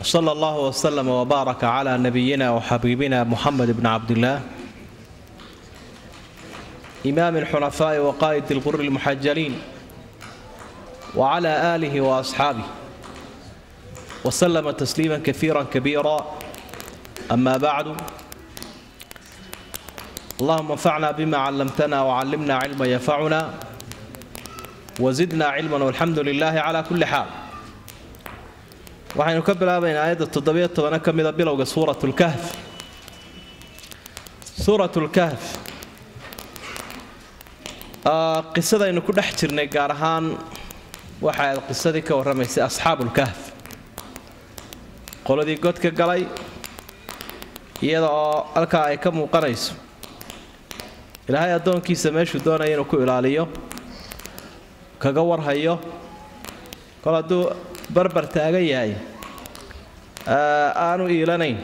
صلى الله وسلم وبارك على نبينا وحبيبنا محمد بن عبد الله إمام الحنفاء وقائد الغر المحجلين وعلى آله وأصحابه وسلم تسليما كثيرا كبيرا أما بعد اللهم انفعنا بما علمتنا وعلمنا علما ينفعنا وزدنا علما والحمد لله على كل حال waxaynu ka bilaabaynaa aayadda toddobiyo tobana ka mida bilowga suuratlkahf suuratlkahf qisadaynu ku dhex jirnay gaar ahaan waxa ayd qisadii ka warramaysay asxaabulkahf qoladii godka galay iyada oo halkaa ay ka muuqanayso ilaahay addoonkiisa meeshuu doonaya inuu ku ilaaliyo kaga warhayo kol hadduu barbar taagan yahay aanu iilanayn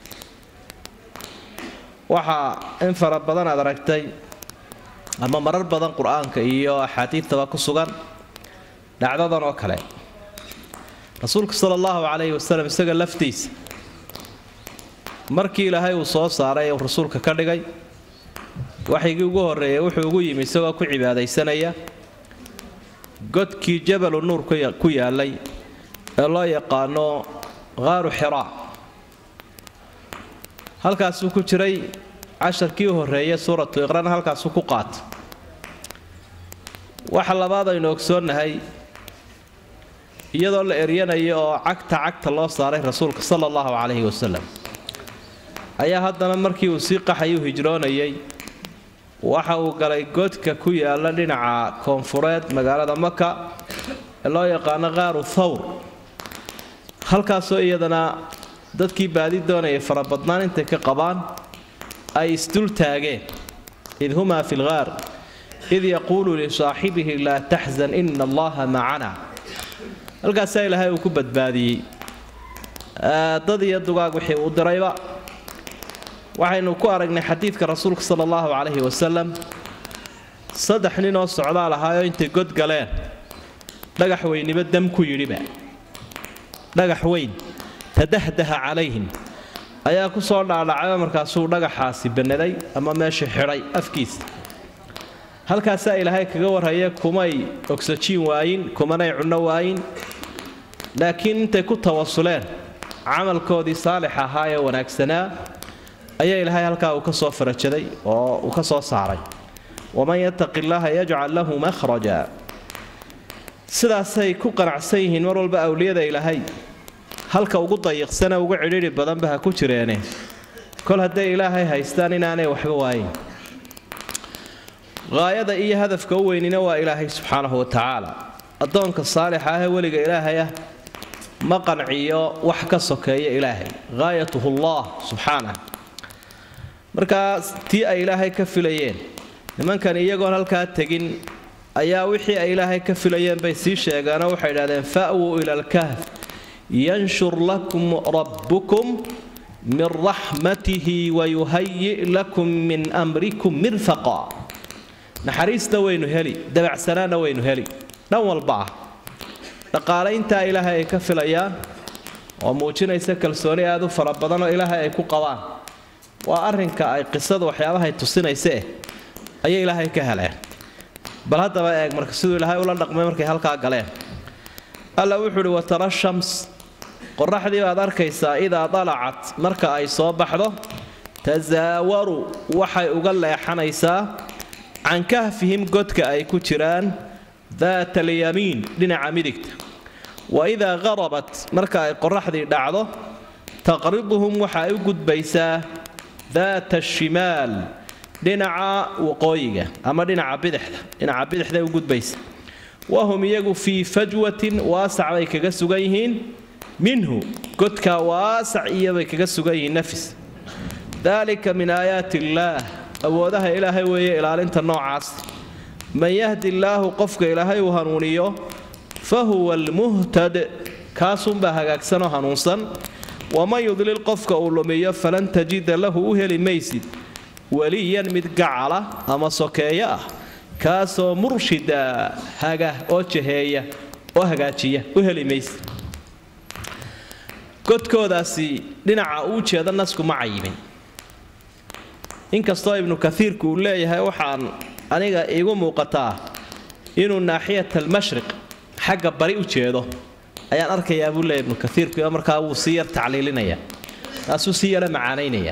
waxaa in fara badan aad aragtay ama marar badan qur-aanka iyo axaadiidtaba ku sugan dhacdadan oo kale rasuulka sala allahu calayhi wasalam isaga laftiisa markii ilaahay uu soo saaray uu rasuulka ka dhigay waxaygii ugu horreeyay wuxuu ugu yimi isagoo ku cibaadaysanaya godkii jabalu nuur ku yaalay ee loo yaqaano qaaru xiraa halkaasuu ku jiray casharkii u horreeyay suuratu iqrana halkaasuu ku qaatay waxa labaad aynu ogsoonnahay iyadoo la eryanayo oo cagta cagta loo saaray rasuulka sala allahu calayhi wasalam ayaa haddana markii uu sii qaxayuu hijroonayay waxa uu galay godka ku yaala dhinaca koonfureed magaalada maka ee loo yaqaano qaaru thawr halkaasoo iyadana dadkii baadi doonayay farabadnaan intay ka qabaan ay isdul taageen id humaa fi lgaar id yaquulu lisaaxibihi laa taxzan ina allaha macana halkaasaa ilaahay uu ku badbaadiyey dad iyo dugaag wixii uu dirayba waxaynu ku aragnay xadiidka rasuulka sala allahu calayhi wasalam saddex nin oo socdaal ahaayoo intay god galeen dhagax weyniba dam ku yidhiba dhagax weyn tadahdaha calayhim ayaa ku soo dhaadhacayoo markaasuu dhagaxaasi bannaday ama meesha xidhay afkiisa halkaasaa ilaahay kaga warhaya kumay ogsajiin waayin kumanay cunno waayin laakiin intay ku tawasuleen camalkoodii saalix ahaa ee wanaagsanaa ayaa ilaahay halkaa uu ka soo farajaday oo uu ka soo saaray waman yattaqi illaaha yajcal lahu makhraja sidaasay ku qanacsan yihiin mar walba awliyada ilaahay halka ugu dayiqsane ugu cidhiidhi badanba ha ku jireene kol hadday ilaahay haystaan inaanay waxba waayin haayada iyo hadafka u weynina waa ilaahay subxaanahu wa tacaala addoonka saalixa ahee weliga ilaahay ah ma qanciyo wax ka sokeeya ilaahay haayatuhu allah subxaanah markaa tii ay ilaahay ka filayeen nimankan iyagoon halkaa tegin ayaa wixii ay ilaahay ka filayeen bay sii sheegeenoo waxay idhahdeen fa'wuu ila alkahf yanshur lakum rabbukum min raxmatihi wayuhayi' lakum min amrikum mirfaqa naxariista waynu heli dabacsanaanna waynu heli dhan walba ah dhaqaalayntaa ilaahay ay ka filayaan oo muujinaysa kalsooni aad u fara badanoo ilaahay ay ku qabaan waa arrinka ay qisada waxyaabahay tusinaysaeh ayay ilaahay ka heleen bal haddaba eeg marka siduu ilaahay ula dhaqmay markay halkaa galeen alla wuxuu uhi watara shams qoraxdii baad arkaysaa idaa dalacat marka ay soo baxdo tasaawaru waxay uga leexanaysaa can kahfihim godka ay ku jiraan daata alyamiin dhinaca midigta wa idaa qarabat marka ay qoraxdii dhacdo taqriduhum waxa ay u gudbaysaa daata shimaal dhinaca waqooyiga ama dhinaca bidixda dhinaca bidixday u gudbaysa wahum iyagu fii fajwatin waasac bay kaga sugan yihiin minhu godkaa waasac iyobay kaga sugan yihiin nafis daalika min aayaati illaah awoodaha ilaahay weeye ilaalinta noocaas man yahdi illaahu qofka ilaahay uu hanuuniyo fa huwa almuhtad kaasunbaa hagaagsanoo hanuunsan waman yudlil qofka uu lumiyo falan tajida lahu u heli maysid weliyan mid gacala ama sokeeyo ah kaasoo murshida haga oo jaheeya oo hagaajiya u heli maysid godkoodaasi dhinaca uu jeeda nasku ma cayimin inkastoo ibnu kaiirku uu leeyahay waxaan aniga iigu muuqataa inuu naaxiyat almashriq xagga bari u jeedo ayaan arkayaa buu leeyahy ibnu kaiirku markaa wuu sii yar tacliilinaya taasuu sii yara macaanaynaya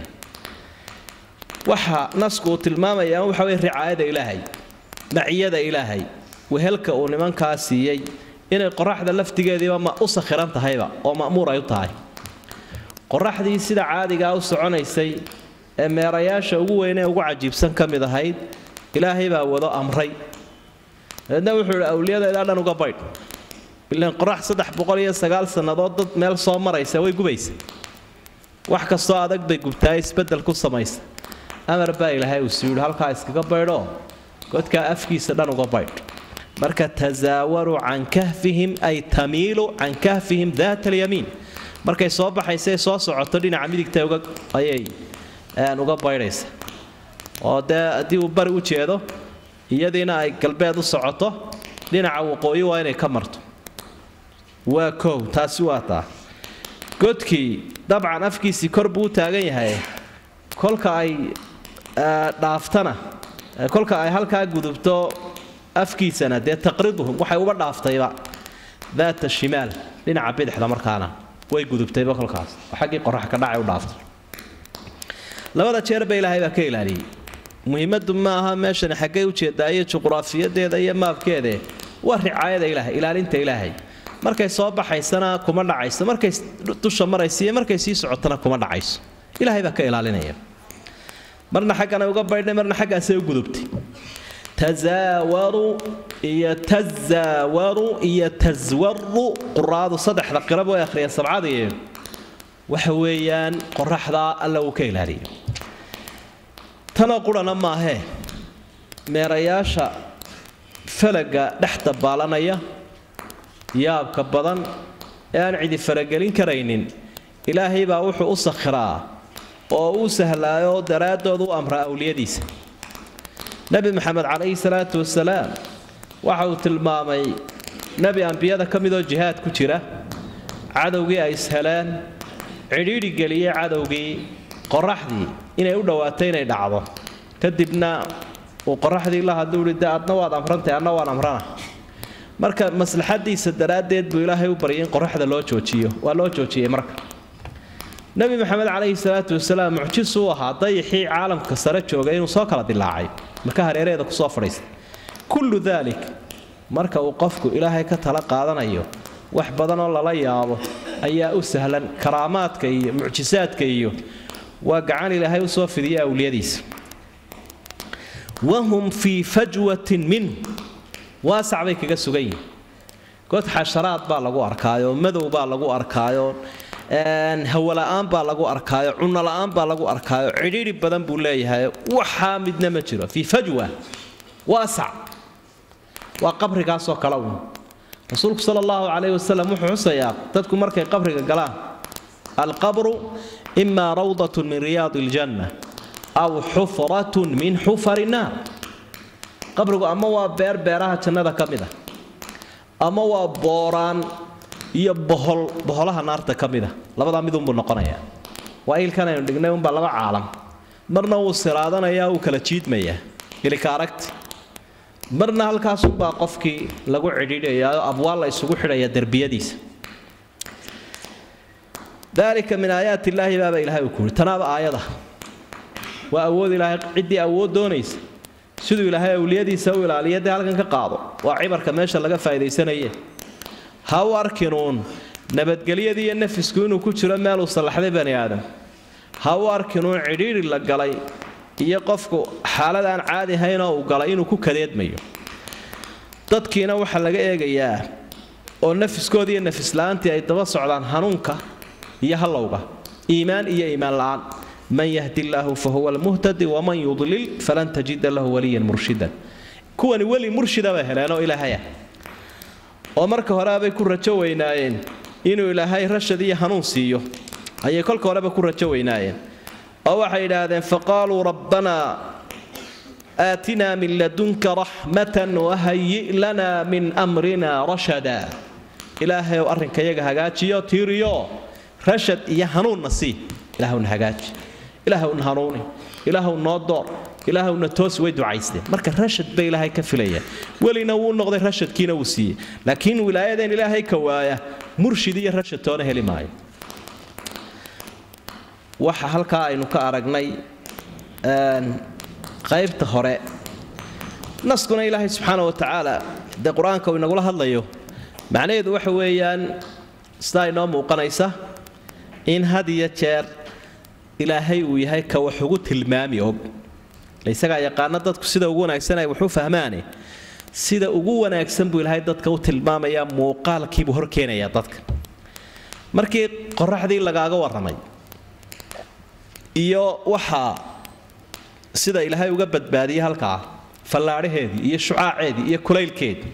waxa nasku uu tilmaamaya waxa wey ricaayada ilaahay maciyada ilaahay wehelka uu nimankaa siiyey inay qoraxda laftigeediiba ma u sakhiran tahayba oo ma'muur ay u tahay qoraxdii sida caadigaa u soconaysay ee meerayaasha ugu weynee ugu cajiibsan ka mid ahayd ilaahay baa wado amray dabeedna wuxuu ihi awliyada ilaa dhan uga baydh ilan qorax saddex boqol iyo sagaal sannadood dad meel soo maraysa way gubaysa wax kastoo adag bay gubtaa isbeddel ku samaysa amar baa ilaahay uu sii yidhi halkaa iskaga baydhoo godkaa afkiisa dhan uga baydh marka tasaawaruu can kahfihim ay tamiilu can kahfihim daat alyamiin markay soo baxaysay soo socoto dhinaca midigta ayay uga baydhaysa oo dee haddii uu bari u jeedo iyadiina ay galbeed u socoto dhinaca waqooyi waa inay ka marto waa koow taasi waa taa godkii dabcan afkiisii kor buu u taagan yahay kolka ay dhaaftana kolka ay halkaa gudubto afkiisana dee taqriduhum waxay uba dhaaftayba daata shimaal dhinaca bidixda markaana way gudubtayba kolkaas oo xaggii qorax ka dhacay u dhaaftay labada jeerba ilaahay baa ka ilaaliyey muhiimadu ma aha meeshani xaggay ujeedaa iyo juqraafiyadeeda iyo maabkeede waa ricaayada ilaahay ilaalinta ilaahay markay soo baxaysana kuma dhacayso markay dusha maraysa iyo markay sii socotana kuma dhacayso ilaahay baa ka ilaalinaya marna xagganay uga baydhay marna xaggaasay u gudubtay tasaawaru iyo tazaawaru iyo taswaru quraadu saddexda qirab way akhriyeen sabcadii waxa weeyaan qoraxdaa alla uu ka ilaaliyo tanoo qurana maahee meerayaasha falaga dhex dabaalanaya yaabka badan ee aan cidi faragelin karaynin ilaahay baa wuxuu u sakhiraa oo uu sahlaayo daraaddood u amraa awliyadiisa nebi maxamed calayhi salaatu wasalaam waxa uu tilmaamay nebi ambiyada ka midoo jihaad ku jira cadowgii ay isheleen cidhiidhi geliyey cadowgii qoraxdii inay u dhowaatay inay dhacdo kadibna uu qoraxdii la hadlu ihi de adna waad amrantay adna waan amrana marka maslaxadiisa daraaddeed buu ilaahay u baryay in qoraxda loo joojiyo waa loo joojiyey marka nebi maxamed calayhi salaatu wasalaam mucjisu u ahaa dayixii caalamka sare joogay inuu soo kala dilaacay maka hareeraheeda kusoo fadhiistay kullu daalik marka uu qofku ilaahay ka tala qaadanayo wax badanoo lala yaabo ayaa u sahlan karaamaadka iyo mucjisaadka iyo waa gacan ilaahay u soo fidiya awliyadiisa wahum fii fajwatin minhu waasac bay kaga sugan yihin god xasharaad baa lagu arkaayo madow baa lagu arkaayo hawola'aan baa lagu arkaayo cunola'aan baa lagu arkaayo cidhiidhi badan buu leeyahay waxaa midna ma jiro fii fajwa waasac waa qabrigaasoo kale uun rasuulku sala allahu calayhi wasalam wuxuu xusayaa dadku markay qabriga galaan alqabru imaa rawdatun min riyaadi iljanna aw xufratun min xufari naar qabrigu ama waa beer beeraha jannada ka mid a ama waa booraan iyo bohol boholaha naarta ka mid a labadaa midunbuu noqonayaa waa ilkan aynu dhignay unbaa laba caalam marna wuu siraadanayaa wuu kala jiidmayaa ilika aragti marna halkaasunbaa qofkii lagu cidhiidhayaa abwaal la isugu xidhaya derbiyadiisa dalika min aayaat illaahi baaba ilahay uu kuuri tanaaba aayada waa awood ilaahay ciddii awood doonaysa siduu ilaahay awliyadiisa u ilaaliya dee halkan ka qaado waa cibarka meesha laga faa'idaysanaye ha u arkinuun nabadgelyadii iyo nafisku inuu ku jiro meeluu sallaxday bani aadam ha u arkinuun cidhiidhi la galay iyo qofku xaalad aan caadi ahaynoo uu galay inuu ku kadeedmayo dadkiina waxaa laga eegayaa oo nafiskoodii iyo nafisla'aantii ay daba socdaan hanuunka iyo hallowga iimaan iyo iimaan la'aan man yahdi illaahu fa huwa almuhtadi waman yudlil falan tajida lahu waliyan murshidan kuwani weli murshida bay heleenoo ilaahaya oo marka horeabay ku rajo weynaayeen inuu ilaahay rashad iyo hanuun siiyo ayay kolka horeba ku rajo weynaayeen oo waxay yidhaahdeen faqaaluu rabbanaa aatinaa min ladunka raxmatan wahayi' lanaa min amrina rashada ilaahay ow arrinkayaga hagaajiyo tiiriyo rashad iyo hanuunna sii ilaahwna hagaaji ilaahwna hanuuni ilaahw noo door ilaahwna toos way ducaysteen marka rashad bay ilaahay ka filayaan welina wuu noqday rashadkiina wuu siiyey laakiin wilaayadeen ilaahay ka waaya murshid iyo rashad toona heli maayo waxa halkaa aynu ka aragnay qaybta hore naskuna ilaahay subxaana wa tacaala dee qur-aanka uu inagula hadlayo macnaheedu waxa weeyaan sidaa inoo muuqanaysa in had iyo jeer ilaahay uu yahay ka wax ugu tilmaami og isagaa yaqaana dadku sida ugu wanaagsan ay waxu fahmaane sida ugu wanaagsan buu ilaahay dadka u tilmaamayaa muuqaalkiibuu hor keenayaa dadka markii qoraxdii lagaaga warramay iyo waxaa sida ilaahay uga badbaadiyey halkaa fallaadhaheedii iyo shucaaceedii iyo kulaylkeedii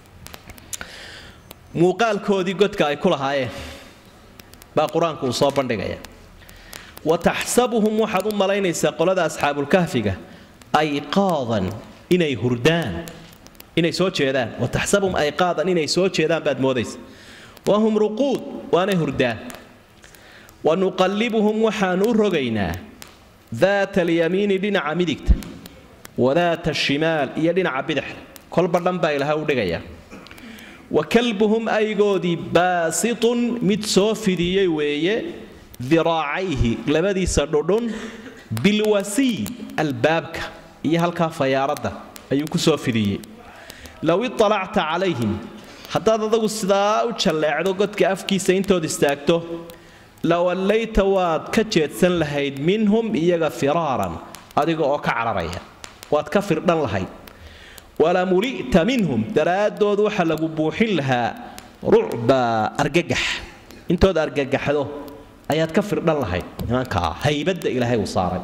muuqaalkoodii godka ay ku lahaayeen baa qur-aanku uu soo bandhigaya wa taxsabuhum waxaad u malaynaysaa qolada asxaabulkahfiga ayqaadan inay hurdaan inay soo jeedaan wa taxsabuhum ayqaadan inay soo jeedaan baad moodaysa wahum ruquud waanay hurdaan wa nuqallibuhum waxaanu u rogaynaa daata alyamiini dhinaca midigta wadaata ashimaal iyo dhinaca bidixda kolba dhan baa ilaha u dhigaya wa kalbuhum aygoodii baasitun mid soo fidiyey weeye diraacayhi labadiisa dhudhun bilwasiid albaabka iyo halkaa fayaaradda ayuu ku soo fidiyey low iطalacta calayhim haddaad adagu sidaa u jalleecdo godka afkiisa intood istaagto lawallayta waad ka jeedsan lahayd minhum iyaga firaaran adiga oo ka cararaya waad ka firdhan lahayd walamuli'ta minhum daraaddood waxa lagu buuxin lahaa rucba argagax intood argagaxdo ayaad ka firdhan lahayd nimankaa haybadda ilaahay uu saaray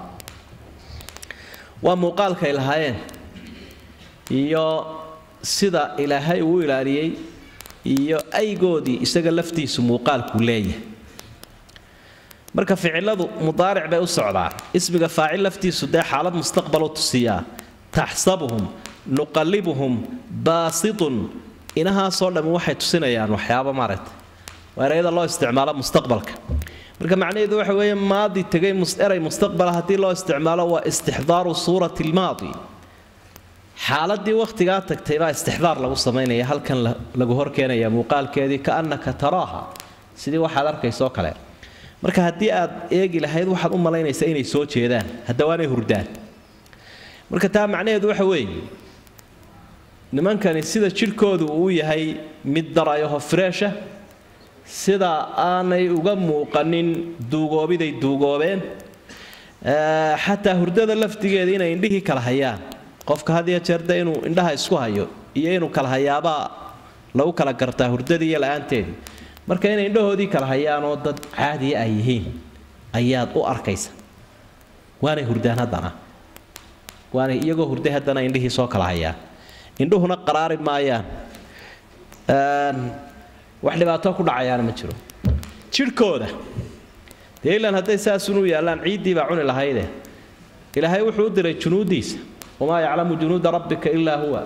waa muuqaalkay lahaayeen iyo sida ilaahay uu ilaaliyey iyo aygoodii isaga laftiisu muuqaalkuu leeyahay marka ficiladu mudaaric bay u socdaan ismiga faacil laftiisu dee xaalad mustaqbal u tusiyaa taxsabuhum nuqallibuhum baasitun inahaasoo dhammi waxay tusinayaan waxyaaba maaragtay waa erayada loo isticmaalo mustaqbalka marka macnaheedu waxa weeye maadi tegay eray mustaqbala haddii loo isticmaalo waa istixdaaru suurati almaadi xaaladii wakhtigaa tagtay baa istixdaar lagu samaynaya halkan lagu horkeenaya muuqaalkeedii kaannaka taraaha sidii waxaad arkaysoo kale marka haddii aad eegi lahayd waxaad u malaynaysaa inay soo jeedaan haddawaanay hurdaan marka taa macnaheedu waxa weeye nimankani sida jidhkoodu uu yahay mid darayaho freesha sida aanay uga muuqanin duugoobiday duugoobeen xataa hurdada laftigeeda inay indhihii kala hayaan qofka had iyo jeerde inuu indhaha isku hayo iyo inuu kala hayaabaa lagu kala gartaa hurdadii iyo la-aanteedii marka inay indhahoodii kala hayaanoo dad caadiya ay yihiin ayaad u arkaysa waanay hurdaan haddana waanay iyagoo hurday haddana indhihii soo kala hayaan indhuhuna qaraari maayaan wax dhibaato ku dhacayaana ma jiro jidhkooda dee ilan hadday saasunuu yaallaan ciiddii baa cuni lahayde ilaahay wuxuu u diray junuuddiisa wamaa yaclamu junuuda rabbika ilaa huwa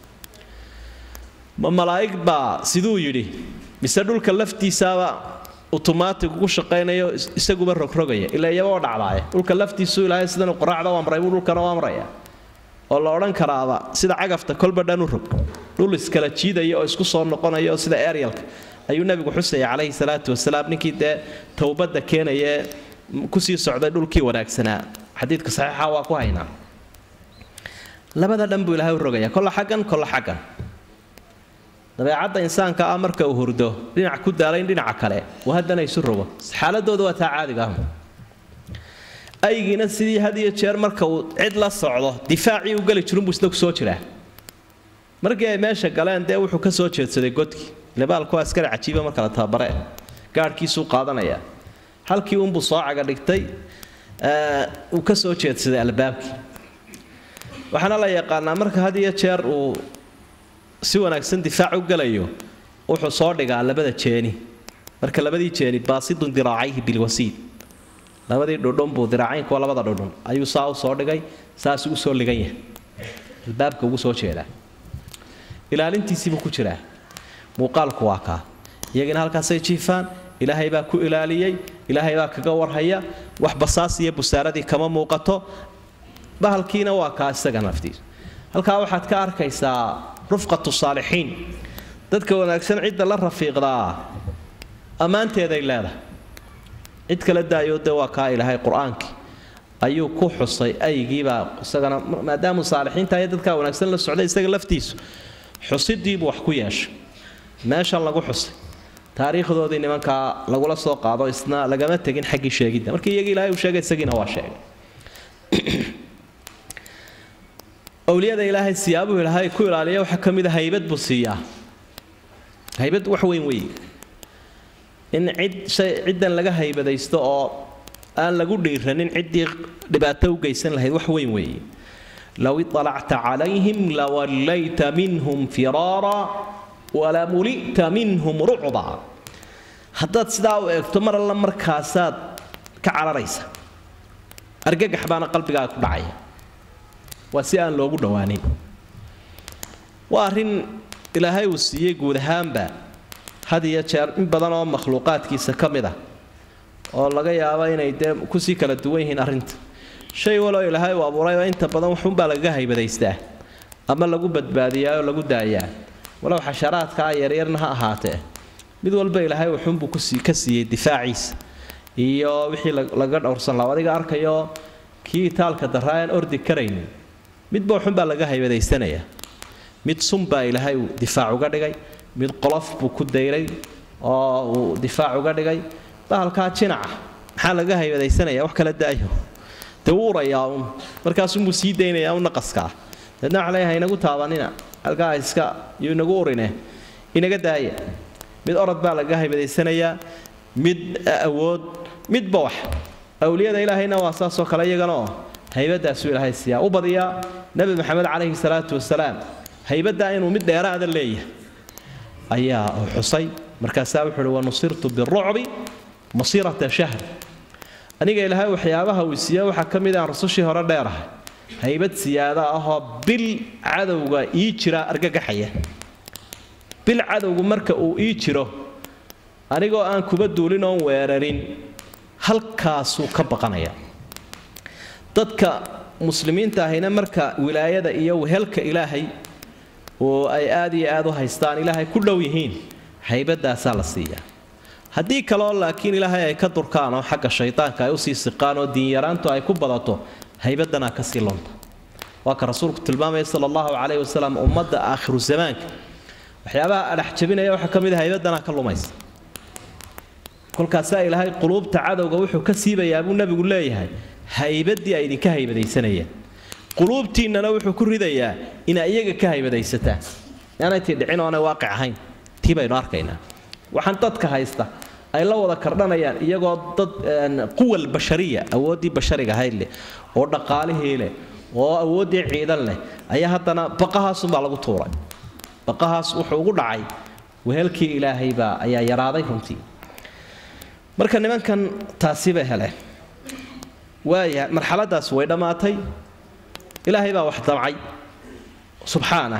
ma malaa'ig baa siduu yidhi mise dhulka laftiisaaba utomaatig ugu shaqaynayo isaguba rogrogaya ilaa iyagoo dhacdaaye dhulka laftiisuu ilaahay sidanu qoraacda u amray buu dhulkana u amraya oo la odhan karaaba sida cagafta kolba dhan u rog dhul iskala jiidaya oo isku soo noqonaya oo sida eryalka ayuu nabigu xusaya calayhi salaatu wasalaam ninkii dee towbadda keenayee kusii socday dhulkii wanaagsanaa xadiidka saxiixa waa ku haynaa labada dhan buu ilaahay u rogaya kolla xaggan kolla xaggan dabeecadda insaanka ah marka uu hurdo dhinac ku daalayn dhinaca kale uu haddana isu rogo xaaladooda waa taa caadiga ah aygiina sidii had iyo jeer marka uu cid la socdo difaacii u geli jirunbuu isna ku soo jiraa markii ay meesha galeen dee wuxuu ka soo jeedsaday godkii lebaalku askari cajiiba marka la tababare gaadhkiisuu qaadanaya halkii unbuu soo caga dhigtay uu ka soo jeedsaday albaabkii waxaana la yaqaanaa marka had iyo jeer uu si wanaagsan difaac u galayo wuxuu soo dhigaa labada jeeni marka labadii jeeni baasidun diraacayhi bilwasiid labadii dhudhun buu diraacaynku waa labada dhudhun ayuu saa u soo dhigay saasuu u soo ligan yahay albaabka ugu soo jeedaa ilaalintiisiibuu ku jiraa muuqaalku waa kaa iyagina halkaasay jiifaan ilaahay baa ku ilaaliyey ilaahay baa kaga warhaya wax basaas iyo busaaradii kama muuqato bahalkiina waa kaa isaga naftiisa halkaa waxaad ka arkaysaa rufqatu saalixiin dadka wanaagsan cidda la rafiiqdaa ammaanteeday leedahay cid kala daayo dee waa kaa ilaahay qur-aankii ayuu ku xusay aygiibaa isagana maadaamu saalixiinta iyo dadkaa wanaagsan la socday isaga laftiisu xusidiibuu wax ku yeeshay meeshan lagu xusay taariikhdoodii nimankaa lagula soo qaado isna lagama tegin xaggii sheegidda markii iyagii ilaahay uu sheegay isagiina waa sheegay awliyada ilaahay siyaabuhu ilaahay ku ilaaliya waxaa ka mid a haybad buu siiyaa haybad wax weyn weeye in cid shay ciddan laga haybadaysto oo aan lagu dhiiranin ciddii dhibaato u geysan lahayd wax weyn weeye low iطalacta calayhim lawallayta minhum firaara walamuli'ta minhum rucba haddaad sidaa u eegto mar alla markaasaad ka cararaysa argagax baana qalbigaaga ku dhacaya waa si aan loogu dhowaanin waa arrin ilaahay uu siiyey guud ahaanba had iyo jeer in badan oo makhluuqaadkiisa ka mid ah oo laga yaabo inay dee kusii kala duwan yihiin arrinta shay waloo ilaahay uu abuurayba inta badan waxunbaa lagaga haybadaystaa ama lagu badbaadiyaa oo lagu daayaa walow xasharaadkaa yaryarna ha ahaatee mid walba ilaahay wuxuunbuu ka siiyey difaaciisa iyo wixii laga dhowrsan laha adiga arkayo kii itaalka daraa aan ordi karaynin midba waxunbaa laga haybadaysanaya mid sunbaa ilaahay uu difaac uga dhigay mid qolof buu ku dayray oo uu difaac uga dhigay bahalkaa jinaca maxaa laga haybadaysanaya wax kala daayo dee wuu urayaa un markaasunbuu sii daynayaa un naqaskaa deedna waxa leeyahay inagu taabanina halkaa iska yuu inagu urine inaga daaya mid orod baa laga haybadaysanayaa mid awood midba wax awliyada ilaahayna waa saasoo kale iyagana oo haybadaasuu ilaahay siiyaa u badiyaa nebi maxamed calayhi salaatu wasalaam haybaddaa inuu mid dheeraada leeyahay ayaa uu xusay markaasaa wuxuu uhi wanusirtu birucbi masirata shahr aniga ilaahay waxyaabaha uu siiya waxaa ka mid aan rusushii hore dheerahay haybad siyaada ahoo bil cadowga ii jira argagaxaya bil cadowgu marka uu ii jiro anigoo aan kuba duulin oon weerarin halkaasuu ka baqanaya dadka muslimiinta ahina marka wilaayada iyo wehelka ilaahay oo ay aad iyo aad u haystaan ilaahay ku dhow yihiin haybadaasaa la siiyaa haddii kaleo laakiin ilaahay ay ka durkaan oo xagga shaydaanka ay usii siqaan oo diinyaraantu ay ku badato haybadanaa kasii lonta waa ka rasuulku tilmaamaya sala allahu calayhi wasalam ummadda aakhiru zamaanka waxyaabaha adhax jabinaya waxaa ka mid a haybadanaa ka lumaysa kolkaasaa ilaahay quluubta cadowga wuxuu ka siibayaa buu nebigu leeyahay haybadii ay idinka haybadaysanayeen quluubtiinnana wuxuu ku ridayaa inaa iyaga ka haybadaysataan yaanay tii dhicin oonay waaqic ahayn tii baynu arkaynaa waxaan dadka haysta ay la wada kardhanayaan iyagoo dad quwal bashariya awooddii bashariga ahayd leh oo dhaqaalihii leh oo awooddii ciidan leh ayaa haddana baqahaasunbaa lagu tuuray baqahaas wuxuu ugu dhacay wehelkii ilaahaybaa ayaa yaraaday runtii marka nimankan taasi bay heleen waaya marxaladaas way dhammaatay ilaahay baa wax damcay subxaanah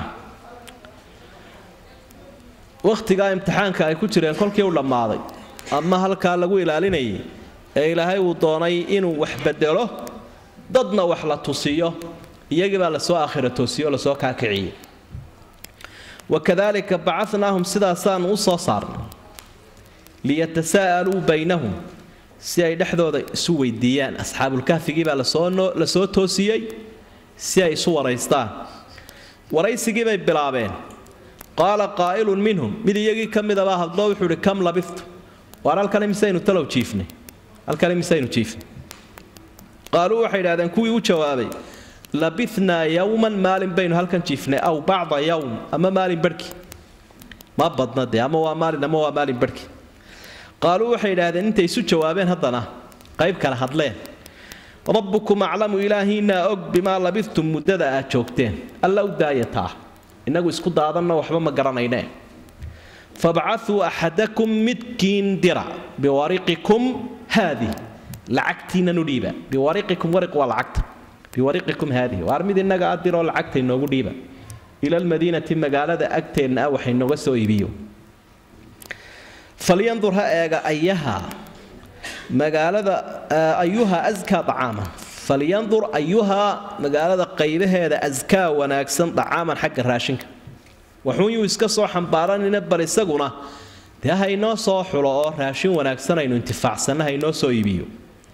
wakhtigaa imtixaanka ay ku jireen kolkii u dhammaaday ama halkaa lagu ilaalinayay ee ilaahay uu doonay inuu wax bedelo dadna wax la tusiyo iyagii baa lasoo aakhira toosiyo o lasoo kaakiciyey wakadalika bacanaahum sidaasaanu u soo saarnay liyatasaa'aluu baynahum si ay dhexdooda isu weydiiyaan asxaabulkahfigii baa la soo toosiyey si ay isu waraystaan waraysigii bay bilaabeen qaala qaa'ilun minhum mid iyagii ka midabaa hadloo wuxuu ihi kam labiftu waar halkan imisaynu talow jiifnay halkan imisaynu jiifnay qaaluu waxay idhahdeen kuwii u jawaabay labithnaa yowman maalin baynu halkan jiifnay aw bacda yowm ama maalin barhki ma badna dee ama waa maalin ama waa maalin barhki qaaluu waxay idhaahdeen intay isu jawaabeen haddana qayb kale hadleen rabbukum aclamu ilaahiinaa og bimaa labidtum muddada aad joogteen alla u daayataa innagu isku daadanna waxba ma garanayne fabcauu axadakum midkiin dira biwariqikum haadih lacagtiinanu dhiiba biwariqikum wariq waa lacagta biwariqikum haadih waar mid innaga a diroo lacagta inoogu dhiiba ila almadiinati magaalada agteenna ah waxa inooga soo iibiyo falyandur ha eega ayaha magaalada ayuha askaa dacaaman falyandur ayuhaa magaalada qaybaheeda askaa wanaagsan dacaaman xagga raashinka waxuunyuu iska soo xambaaranina bal isaguna dee haynoo soo xulo oo raashin wanaagsan aynu intifaacsanna haynoo soo iibiyo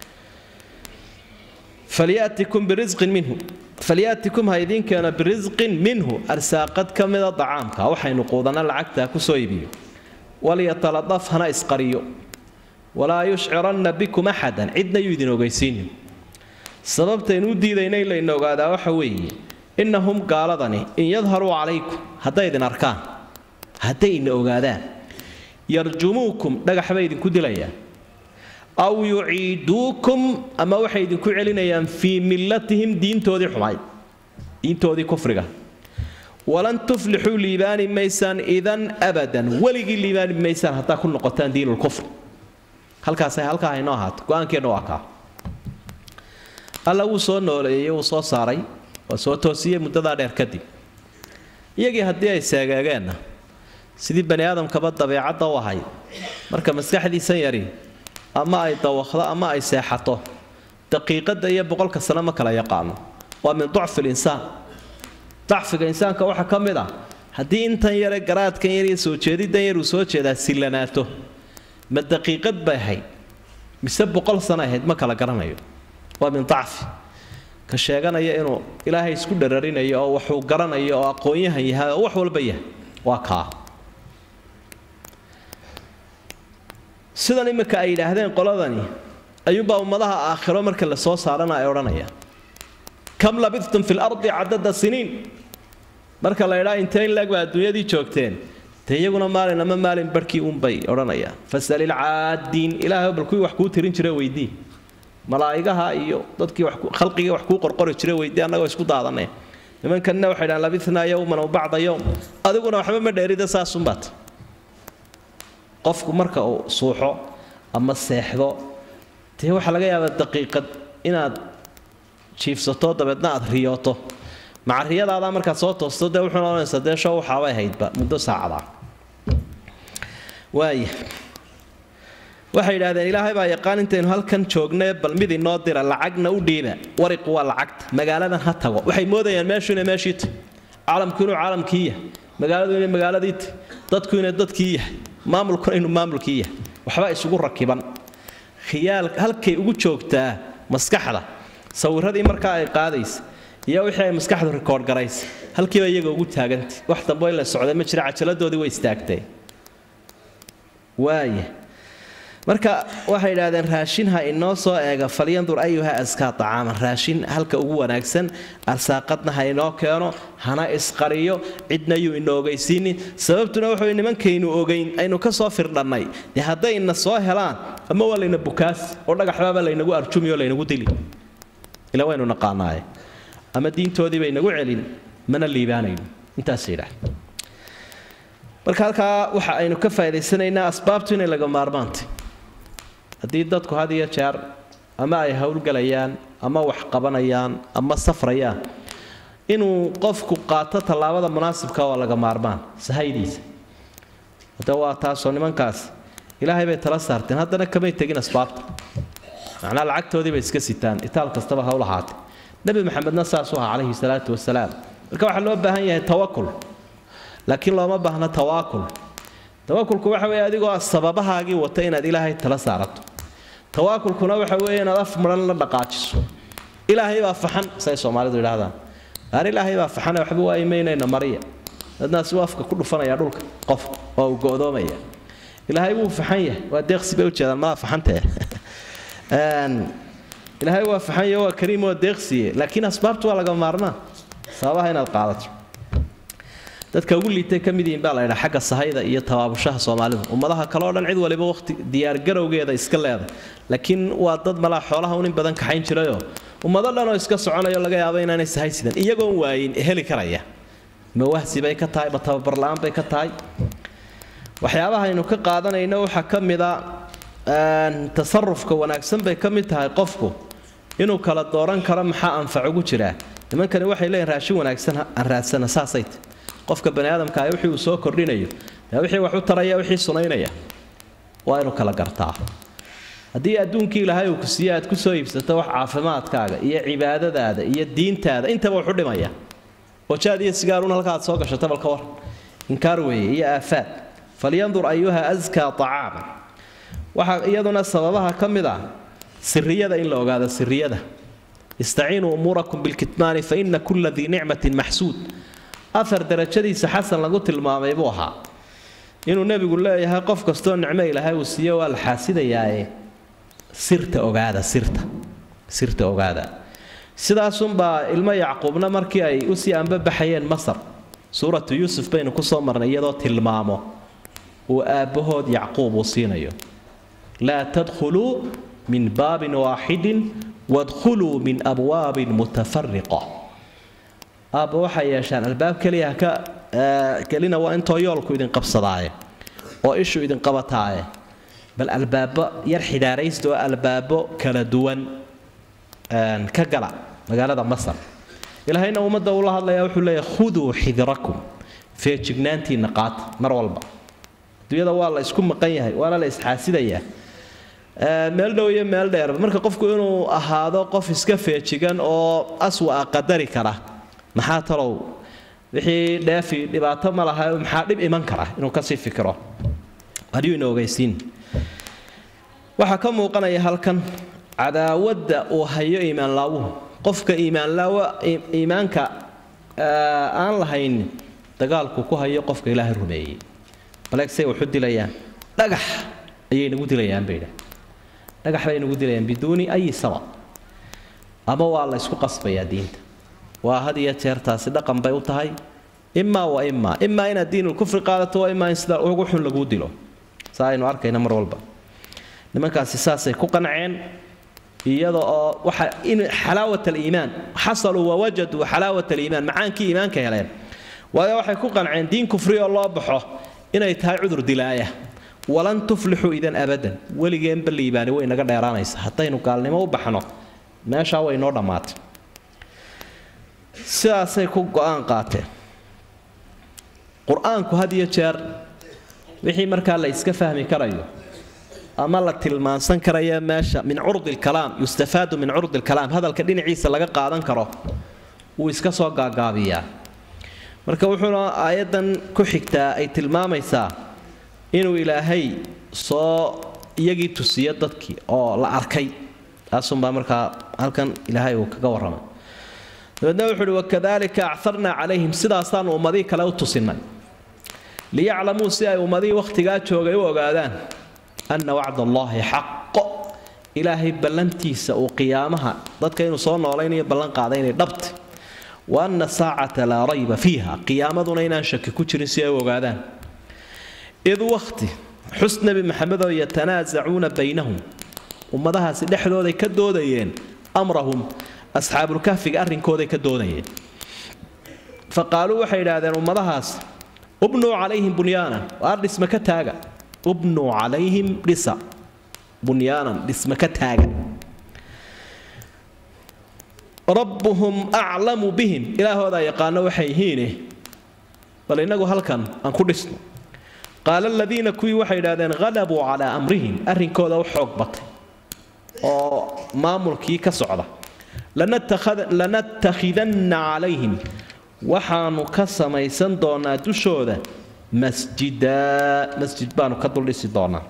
falyatikum birisqin minhu falyaatikum ha idiin keeno birisqin minhu arsaaqad ka mida dacaamka waxaynu quudana lacagtaa kusoo iibiyo walyatalaqaf hana isqariyo walaa yushciranna bikum axadan cidna yuu idin ogeysiinin sababtaynu u diidayna in layna ogaadaa waxa weeye innahum gaaladani in yadharuu calaykum hadday idin arkaan hadday ina ogaadaan yarjumuukum dhagax bay idinku dilayaan aw yuciiduukum ama waxay idinku celinayaan fii millatihim diintoodii xumayd diintoodii kufriga walan tuflixuu liibaani maysaan idan abadan weligii liibaani maysaan haddaa ku noqotaan diinulkufr halkaasay halkaa haynoo ahaato go-aankeenna waa kaa alla wuu soo nooleeyey wuu soo saaray waa soo toosiyey muddadaa dheer kadib iyagii haddii ay seegeegeenna sidii bani aadamkaba dabeecadda u ahayd marka maskaxdiisan yari ama ay dawaqdo ama ay seexato daqiiqadda iyo boqolka sano ma kala yaqaano waa min ducfi linsaan dacfiga insaanka waxaa ka mid ah haddii intan yare garaadkan yar iyo soo jeediddan yar uu soo jeedaa sillanaato ma daqiiqad bay ahayd mise boqol sano ahayd ma kala garanayo waa min dacfi ka sheeganaya inuu ilaahay isku dhararinayo oo waxuu garanayo oo aqoon-yahan yahay oo wax walba yahay waa kaa sidan imika ay yidhaahdeen qoladani ayuunbaa ummadaha aakhiro marka la soo saarana ay odhanayaan kam labidtum fi lardi cadada siniin marka la ydhaa intee in laag baa adduunyadii joogteen dee iyaguna maalin ama maalin barhkii uunbay odhanayaan fasalil caadiin ilaahay bal kuwii wax kuu tirin jira weydii malaa'igaha iyo dadkii khalqigii wax kuu qorqori jira weydii annagoo isku daadanaya nimankanna waxay dhahaan labithnaa yowman aw bacda yowm adiguna waxba ma dheerida saasunbaat qofku marka uu suuxo ama seexdo dee waxaa laga yaabaa daqiiqad inaad jiifsato dabeedna aad riyooto maca riyadaadaa markaad soo toosto dee wuxuuna ohanaysaa dee show waxaabay haydba muddo saacadaa waaya waxay yidhahdeen ilaahay baa yaqaan intaynu halkan joognay bal mid inoo dira lacagna u dhiiba wariqu waa lacagta magaaladan ha tago waxay moodayaan meeshu inay meeshii tahy caalamku inuu caalamkii yahay magaaladu inay magaaladii tahy dadku inay dadkii yahay maamulkuna inuu maamulkii yahay waxba isugu rakiban khiyaal halkay ugu joogtaa maskaxda sawiradii markaa ay qaadaysa iyo wixii ay maskaxdu rikoodh garaysa halkiiba iyaga ugu taagantay wax dambo in la socda ma jira cajaladoodii way istaagtay waaya marka waxay yidhahdeen raashin ha inoo soo eega falyandur ayuha askaa acaaman raashin halka ugu wanaagsan arsaaqadna ha inoo keeno hana isqariyo cidna yuu ina ogaysiinin sababtuna wuxuu nimankaynu ogayn aynu ka soo firdhannay dee hadday ina soo helaan ama waa layna bukaas oo dhagaxbaaba laynagu arjumi oo laynagu dili ila waynu naqaanaaye ama diintoodii bay nagu celin mana liibaanayno intaas yidhaah marka halkaa waxa aynu ka faa'idaysanaynaa asbaabtu inay laga maarmaantay haddii dadku had iyo jeer ama ay howlgelayaan ama wax qabanayaan ama safrayaan inuu qofku qaato tallaabada munaasibka waa laga maarmaan sahaydiisa hadda waa taasoo nimankaas ilaahay bay tala saarteen haddana kamay tegin asbaabta macnaa lacagtoodii bay iska sitaan itaal kastaba ha u lahaatay nebi maxamedna saasuu ahaa calayhi salaatu wasalaam marka waxaa loo baahan yahay tawakul laakiin looma baahna tawaakul tawakulku waxa weeye adigoo sababahaagii wata inaad ilaahay tala saarato tawaakulkuna waxa weeye inaad af maran la dhaqaajiso ilaahay baa faxan say soomaalidu yidhaahdaan aan ilaahay baa faxane waxba waa imaynayna mariya dadnaas uu afka ku dhufanaya dhulka qof oo uu go'doomaya ilaahay wuu faxan yahay waa deeqsi bay ujeedaan malaa faxantee ilaahay waa faxan yahay waa kariim waa deeqsiye laakiin asbaabtu waa laga maarmaan sababaha inaad qaadato dadka ugu liitay ka mid yihiin baa la ydhaa xagga sahayda iyo tabaabushaha soomaalidu ummadaha kale oo dhan cid waliba waqti diyaargarowgeeda iska leeday laakiin waa dad malaa xoolaha un in badan kaxayn jirayoo ummado dhan oo iska soconayo laga yaabo inaanay sahay sidan iyagoon waayin heli karaya ma wahsi bay ka tahay ma tababar la-aan bay ka tahay waxyaabaha aynu ka qaadanayno waxaa ka mida tasarufka wanaagsan bay ka mid tahay qofku inuu kala dooran karo maxaa anfac ugu jiraa nimankani waxay leeyihin raashin wanaagsan aan raadsana saasay tahy qofka bani aadamka ah wixii uu soo kordhinayo dee wixii wax u taraya wixii sunaynaya waa inuu kala gartaa haddii adduunkii ilaahay uu ku siiye aad ku soo iibsato wax caafimaadkaaga iyo cibaadadaada iyo diintaada intaba wuxu dhimaya oo jaad iyo sigaarun halka aad soo gashato balka war inkaar weeye iyo aafaad falyandur ayuha askaa acaama waxaa iyaduna sababaha ka mid ah siriyada in la ogaado siriyada istaciinuu umuurakum bilkitmaani fa ina kula dii nicmatin maxsuud afar darajadiisa xasan lagu tilmaamay buu ahaa inuu nebigu leeyahay qof kastoo nicmo ilaahay uu siiyo waa la xaasidayaae sirta ogaada sirta sirta ogaada sidaasunbaa ilmo yacquubna markii ay usii anbabaxayeen masar suuratu yuusuf baynu kusoo marnay iyadoo tilmaamo uu aabbahood yacquub uu siinayo laa tadkhuluu min baabin waaxidin wadkhuluu min abwaabin mutafariqa aabba waxay yeeshaan albaab keliya haka kelina waa intoo yoolku idin qabsadaaye oo ishu idin qabataaye bal albaabo yar xidaaraysta oo albaabo kala duwan ka gala magaalada masar ilaahayna ummadda uu la hadlaya wuxuu leeyahy khuduu xidirakum feejignaantiinna qaata mar walba adduunyada waa la isku maqan yahay waana la isxaasidayaa meel dhow iyo meel dheer marka qofku inuu ahaado qof iska feejigan oo aswa qadari kara maxaa talow wixii dheefi dhibaato ma laha maxaa dhib iman kara inuu kasii fikiro adiyu ina ogeysiin waxaa ka muuqanaya halkan cadaawadda uu hayo iimaanlaawuhu qofka iimaanlaawa iimaanka aan lahayn dagaalku ku hayo qofka ilaahay rumeeyey baleegsay waxu dilayaan dhagax ayay nagu dilayaan bay idhaah dhagax bay nagu dilayaan biduuni ayi sabab ama waa la ysku qasbayaa diinta waa had iyo jeer taasi dhaqan bay u tahay imaa wa imaa imaa inaad diinulkufri qaadato waa imaa in sida ugu xun laguu dilo saa aynu arkayna mar walba nimankaasi saasay ku qanceen iyada oo waxa in xalaawat aliimaan xasaluu wawajaduu xalaawat aliimaan macaankii iimaanka heleen waayo waxay ku qanceen diin kufri oo loo baxo inay tahay cudur dilaaya walan tuflixuu idan abadan weligeenba liibaani way naga dheeraanaysa haddaynu gaalnimo u baxno meeshaa way noo dhammaatay sidaasay ku go-aan qaateen qur-aanku had iyo jeer wixii markaa la iska fahmi karayo ama la tilmaansan karaya meesha min curdi lkalaam yustafaadu min curdi lkalaam hadalka dhinaciisa laga qaadan karo wuu iska soo gaagaabiyaa marka wuxuuna aayaddan ku xigtaa ay tilmaamaysaa inuu ilaahay soo iyagii tusiyo dadkii oo la arkay taasunbaa markaa halkan ilaahay uu kaga warramay dabeedna wuxu uhi wakadalika acarnaa calayhim sidaasaanu ummadii kale u tusinay liyaclamuu si ay ummadihii wakhtigaa joogay u ogaadaan anna wacd allaahi xaqo ilaahay ballantiisa uu qiyaamaha dadka inuu soo noolaynayo ballan qaaday inay dhabtay wa anna saacata laa rayba fiiha qiyaamaduna inaan shaki ku jirin si ay u ogaadaan id wakhti xus nebi maxamedoo yatanaasacuuna baynahum ummadahaasi dhexdooday ka doodayeen amrahum asxaabulkahfiga arrinkooday ka doodayeen fa qaaluu waxay idhaahdeen ummadahaas ubnuu calayhim bunyaanan waar dhisma ka taaga ubnuu calayhim dhisa bunyaanan dhisma ka taaga rabbuhum aclamu bihim ilaahoodaa yaqaano waxay yihiine bal innagu halkan aan ku dhisno qaala aladiina kuwii waxay idhahdeen halabuu calaa amrihim arrinkooda u xoog batay oo maamulkii ka socda lanattakhidanna calayhim waxaanu ka samaysan doonaa dushooda masjida masjid baanu ka duldhisi doonaa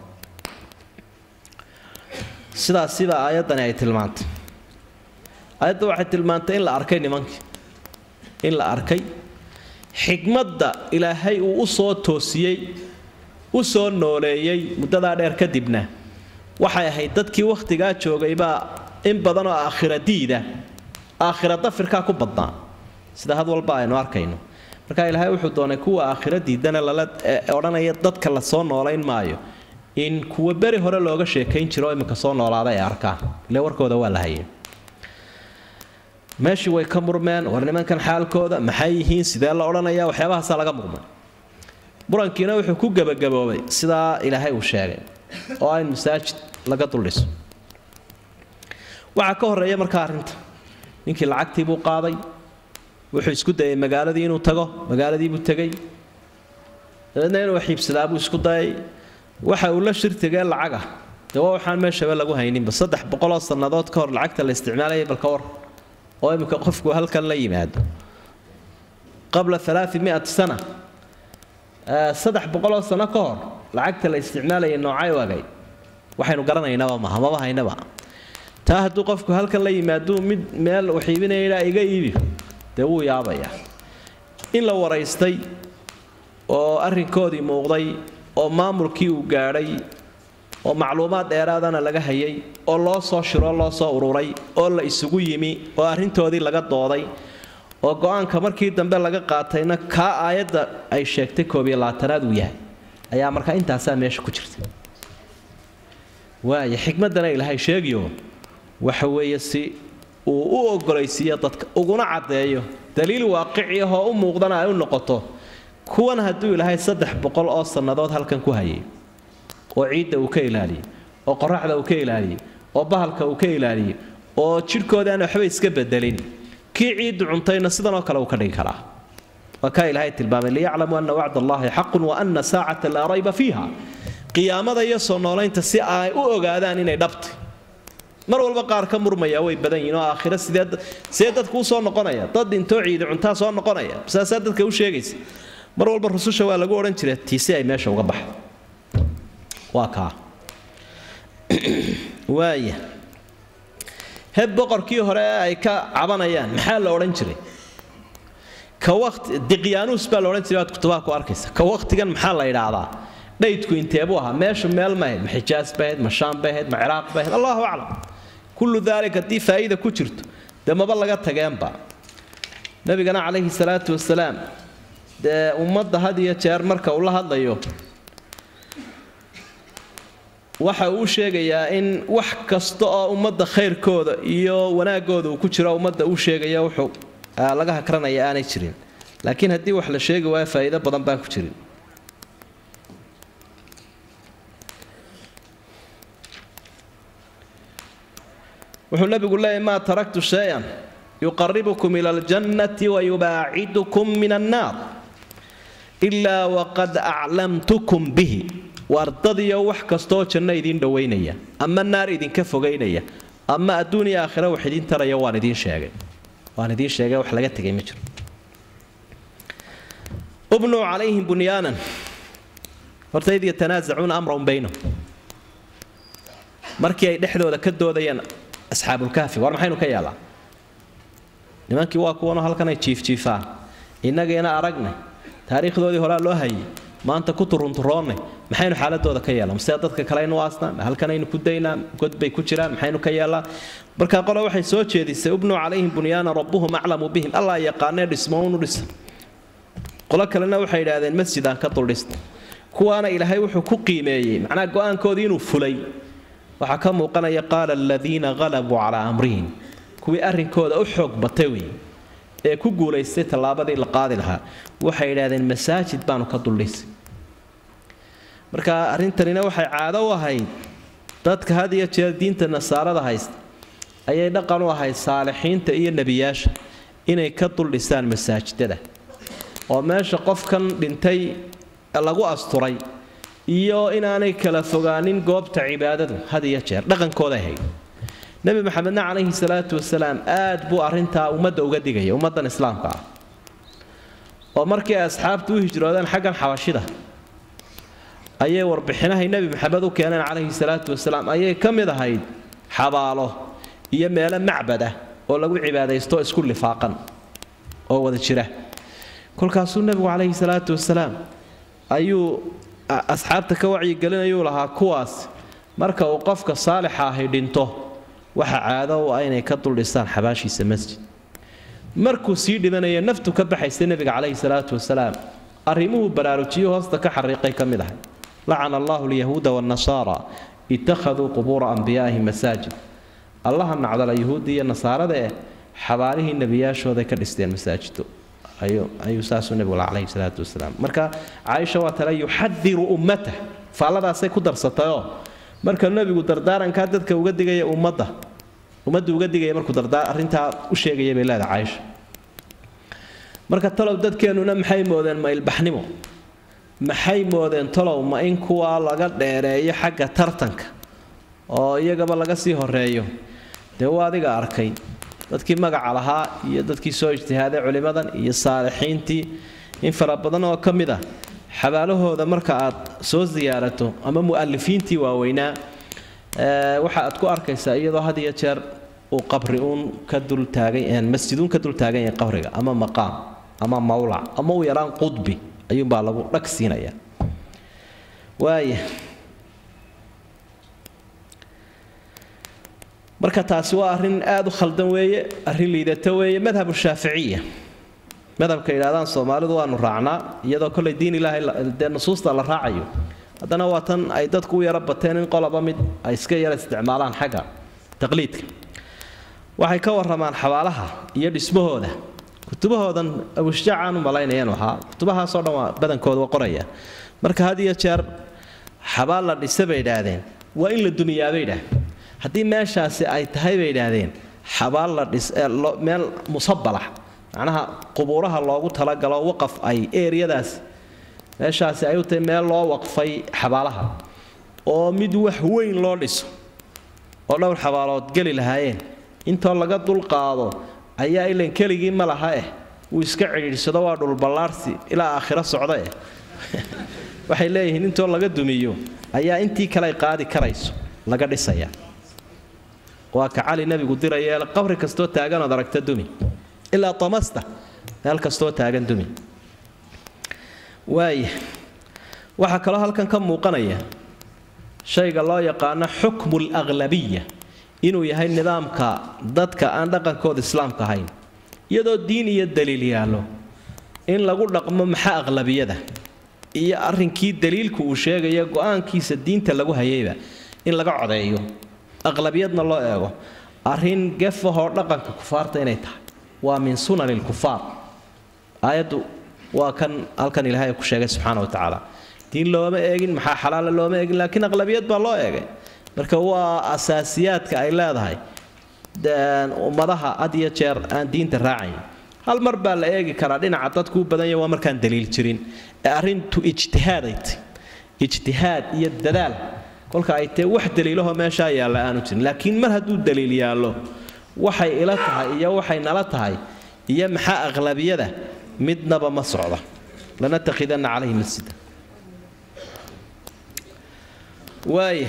sidaas sida aayaddani ay tilmaantay aayadda waxay tilmaantay in la arkay nimankii in la arkay xikmadda ilaahay uu u soo toosiyey u soo nooleeyey muddadaa dheer kadibna waxay ahayd dadkii wakhtigaa joogay baa in badan oo aakhira diida aakhira dafirkaa ku badnaa sida had walba aynu arkayno marka ilaahay wuxuu doonay kuwa aakhira diidana lala odhanaya dadka la soo noolayn maayo in kuwa beri hore looga sheekayn jiro oo iminka soo noolaada ay arkaan ile warkooda waa la hayay meeshii way ka murmeen war nimankan xaalkooda maxay yihiin sidee la odhanaya waxyaabahaasaa laga murmay murankiina wuxuu ku gebagaboobay sidaa ilaahay uu sheegay oo ah in masaajid laga duldhiso waxaa ka horeeya markaa arrinta ninkii lacagtii buu qaaday wuxuu isku dayay magaaladii inuu tago magaaladii buu tegay dabeedna inuu xiibsadaa buu isku dayay waxa uu la shirtigee lacagah dee waa waxaan meeshaba lagu hayninba saddex boqoloo sannadood ka hor lacagta la isticmaalayay balka war oo imminka qofku halkan la yimaado qabla alaai miat sana saddex boqoloo sano ka hor lacagta la isticmaalayay noocay wagay waxaynu garanaynaba maha maba haynaba taa hadduu qofku halkan la yimaado mid meel waxiibinaya iga iibi dee wuu yaabayaa in la waraystay oo arrinkoodii muuqday oo maamulkii uu gaadhay oo macluumaad dheeraadana laga hayay oo loo soo shiroo loo soo ururay oo la isugu yimi oo arrintoodii laga dooday oo go-aanka markii dambe laga qaatayna kaa aayadda ay sheegtay koob iyo labaatanaad uu yahay ayaa markaa intaasaa meesha ku jirta waaya xikmaddana ilaahay sheegiyo waxa weeye si uu u ogolaysiiyo dadka uguna caddeeyo daliil waaqici ahoo u muuqdana ay u noqoto kuwan hadduu ilaahay saddex boqol oo sannadood halkan ku hayay oo ciidda uu ka ilaaliyey oo qoraxda uu ka ilaaliyey oo bahalka uu ka ilaaliyey oo jidhkooda aan waxba iska bedelin kii ciiddu cuntayna sidanoo kale uu ka dhigi karaa waa kaa ilaahay tilmaamay liyaclamuu ana wacd allaahi xaqun wa ana saacata laa rayba fiiha qiyaamada iyo soo noolaynta si ay u ogaadaan inay dhabtay mar walba qaar ka murmaya way badan yihiin oo aakhira sidee sidee dadku u soo noqonaya dad intoo ciidi cuntaa soo noqonaya saasaa dadka u sheegaysa mar walba rususha waa lagu odhan jiray tii si ay meesha uga baxdo waa kaa waaya heb boqorkii hore ee ay ka cabanayaan maxaa la odhan jiray ka waqti diqyaanuus baa la odhan jiray waad kutubaha ku arkaysa ka waqtigan maxaa la yidhaahdaa dhaydku inteebuu ahaa meeshu meel ma ahayd ma xijaas bay ahayd ma shaam bay ahayd ma ciraaq bay ahayd allahu aclam kullu daalik haddii faa'iida ku jirto dee maba laga tageenba nabigana calayhi salaatu wasalaam dee ummadda had iyo jeer marka uu la hadlayo waxa uu sheegayaa in wax kasta oo ummadda khayrkooda iyo wanaagooda uu ku jiro ummadda uu sheegaya wuxuu laga hakranaya aanay jirin laakiin haddii wax la sheegi waayo faa'iido badan baan ku jirin wuxuu nabigu leeyahy maa taraktu shay-an yuqaribukum ila aljannati wayubaacidukum min annaar ilaa waqad aclamtukum bihi wardadiyo wax kastooo janno idiin dhowaynaya ama naar idinka fogaynaya ama adduun iyo aakhira wax idiin taraya waan idiin sheegay waan idiin sheegay wax laga tegay ma jiro ubnuu calayhim bunyaanan horta id yatanaasacuuna amran baynahum markii ay dhexdooda ka doodayeen asxaabulkaafi war maxaynu ka yeelaa nimankii waa kuwanoo halkan ay jiifjiifaan innagiina aragnay taariikhdoodii horaa loo hayay maanta ku turunturoonnay maxaynu xaaladooda ka yeelaa masee dadka kale aynu aasnaa ma halkanaynu ku daynaa god bay ku jiraan maxaynu ka yeelaa markaa qole waxay soo jeedisay ubnuu calayhim bunyaana rabbuhum aclamu bihim allaa yaqaanee dhismo unu dhisa qolo kalena waxay yidhaahdeen masjidaan ka duldhisna kuwaana ilaahay wuxuu ku qiimeeyey macnaha go-aankoodii inuu fulay waxaa ka muuqanaya qaala aladiina qalabuu calaa amrihim kuwii arrinkooda u xoog batay wey ee ku guulaystay tallaabadii la qaadi lahaa waxay yidhaahdeen masaajid baanu ka duldhisay marka arrintanina waxay caado u ahayd dadka had iyo jeer diinta nasaarada haysta ayay dhaqan u ahayd saalixiinta iyo nebiyaasha inay ka duldhisaan masaajidada oo meesha qofkan dhintay lagu asturay iyo inaanay kala fogaanin goobta cibaadadu had iyo jeer dhaqankooda ahayd nebi maxamedna calayhi salaatu wasalaam aad buu arrintaa ummadda uga digaya ummaddan islaamka ah oo markii ay asxaabtu u hijroodeen xaggan xabashida ayay warbixinahay nebi maxamed u keeneen calayhi salaatu wasalaam ayay ka mid ahayd xabaalo iyo meelo macbad ah oo lagu cibaadaysto isku lifaaqan oo wada jira kolkaasuu nebigu calayhi salaatu wasalaam ayuu asxaabta ka wacyigelinayuu lahaa kuwaas marka uu qofka saalixa ahi dhinto waxa caado u ah inay ka duldhisaan xabaashiisa masjid markuu sii dhimanaya naftu ka baxaysa nebiga calayhi salaatu wasalaam arrimuhuu baraarujiyo hoosta ka xariiqay ka mid ahay lacana allahu alyahuuda waannasaara ittakhaduu qubuura anbiyaa'ihim masaajid allaha nacdala yuhuuddii iyo nasaarada eh xabaalihii nebiyaashooday ka dhisteen masaajido ayuu saasuu nebigu la calayhi salaatu wasalaam marka caaisha waa tale yuxadiru ummatah faalladaasay ku darsatayoo marka nebigu dardaarankaa dadka uga digaya ummadda ummadda uga digaya markuu dardaar arrintaa u sheegaya bay leedahay caaisha marka talow dadkeennuna maxay moodeen ma ilbaxnimo maxay moodeen talow ma in kuwaa laga dheereeyo xagga tartanka oo iyagaba laga sii horeeyo dee waa adiga arkay dadkii magaca lahaa iyo dadkii soo ijtihaaday culimmadan iyo saalixiintii in fara badan oo ka mid ah xabaalahooda marka aad soo siyaarato ama mu'alifiintii waaweynaa waxa aad ku arkaysaa iyadoo had iyo jeer uu qabri uun ka dultaagan masjiduun ka dul taagan yahay qabriga ama maqaam ama mawlac ama u yaraan qudbi ayuunbaa lagu dhag siinaya waaya marka taasi waa arrin aada u khaldan weeye arrin liidato weeye madhabu shaaficiya madhabka yidhahdaan soomaalidu waanu raacnaa iyadoo kollay diin ilaahay dee nusuusta la raacayo haddana waa tan ay dadku u yaro bateen in qolaba mid ay iska yara isticmaalaan xagga taqliidka waxay ka waramaan xabaalaha iyo dhismahooda kutubahoodan abushjaacaan u malaynayan ahaa kutubahaasoo dhan waa badankooda waa qoraya marka had iyo jeer xabaal la dhisa bay idhaahdeen waa in la dumiyaabay idhaahdeen haddii meeshaasi ay tahay bay idhaahdeen xabaal la dhis meel musabalax macnaha qubuuraha loogu talagalo waqaf ay eeriyadaas meeshaasi ay u tahay meel loo waqfay xabaalaha oo mid wax weyn loo dhiso oo dhowr xabaalood geli lahaayeen intoo laga dulqaado ayaa ilan keligii ma laha eh wuu iska cidhiidhsado waa dhulballaarsi ilaa aakhiro socda eh waxay leeyihiin intoo laga dumiyo ayaa intii kale ay qaadi karayso laga dhisaya waa ka cali nabigu diraya qabri kastoo taaganood aragta dumi ilaa tamasta meel kastoo taagan dumi waaya waxaa kaloo halkan ka muuqanaya shayga loo yaqaano xukmu alaglabiya inuu yahay nidaamka dadka aan dhaqankooda islaamka ahayn iyadoo diin iyo daliil yaallo in lagu dhaqmo maxaa aqlabiyada iyo arrinkii daliilku uu sheegaya go-aankiisa diinta lagu hayayba in laga codeeyo aqlabiyadna loo eego arrin gefahoo dhaqanka kufaarta inay tahay waa min sunani lkufaar aayaddu waa kan halkan ilaahay ku sheegay subxaana wa tacaala diin looma eegin maxaa xalaala looma eegin laakiin aqlabiyad baa loo eegay marka waa asaasiyaadka ay leedahay ummadaha had iyo jeer aan diinta raacayn hal mar baa la eegi karaa dhinaca dadku u badanya waa markaan daliil jirin ee arrintu ijtihaaday ijtihaad iyo dadaal kolka ay tee wax daliilahoo meeshaa yaalla aanu jirin laakiin mar hadduu daliil yaallo waxay ila tahay iyo waxay nala tahay iyo maxaa aqlabiyada midnaba ma socda lanatakhidana calayhi masjida waaya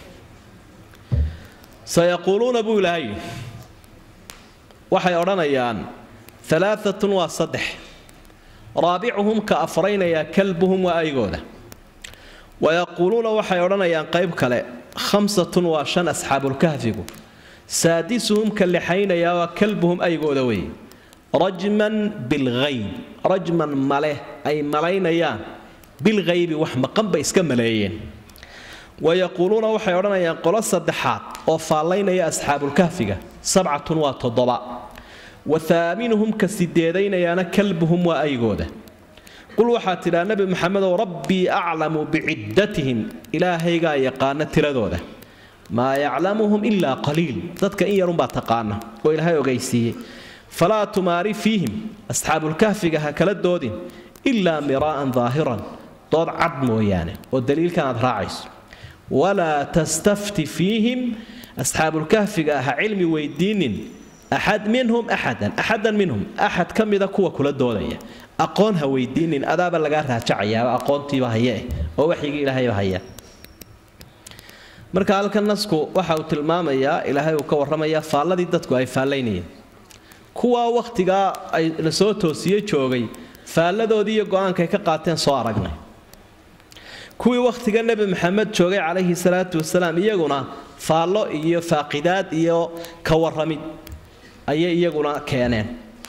sayaquuluuna buu ilaahay waxay odhanayaan alaaatun waa saddex raabicuhum ka afraynayaa kalbuhum waa aygooda wayaquuluuna waxay odhanayaan qayb kale khamsatun waa shan asxaabulkahfigu saadisuhum ka lixaynayaa waa kalbuhum aygooda wey rajman bilhayb rajman male ay malaynayaan bilghaybi wax maqan bay iska maleeyeen wayaquuluuna waxay odhanayaan qolo saddexaad oo faallaynaya asxaabulkahfiga sabcatun waa toddoba wa haaminuhum ka sideedaynayaana kalbuhum waa aygooda qul waxaad tidhaa nebi maxamedow rabbii aclamu biciddatihim ilaahaygaa yaqaana tiradooda maa yaclamuhum ilaa qaliil dadka in yarunbaa taqaana oo ilaahay ogaysiiyey falaa tumaari fiihim asxaabulkahfiga ha kala doodin ilaa miraa'an daahiran dood cad mooyaane oo daliilkan aad raacayso walaa tastafti fiihim asxaabulkahfiga ha cilmi weydiinin axad minhum axadan axadan minhum axad ka mida kuwa kula doodaya aqoon ha weydiinin adaaba lagaa raajacayaaba aqoontiiba hayeeh oo waxyigii ilaahayba haya marka halkan nasku waxa uu tilmaamayaa ilaahay uu ka warramayaa faalladii dadku ay faallaynayeen kuwaa wakhtigaa ay la soo toosiye joogay faalladoodii iyo go-aankaay ka qaateen soo aragnay kuwii wakhtiga nebi maxamed joogay calayhi salaatu wasalaam iyaguna faallo iyo faaqidaad iyo ka warramid ayay iyaguna keeneen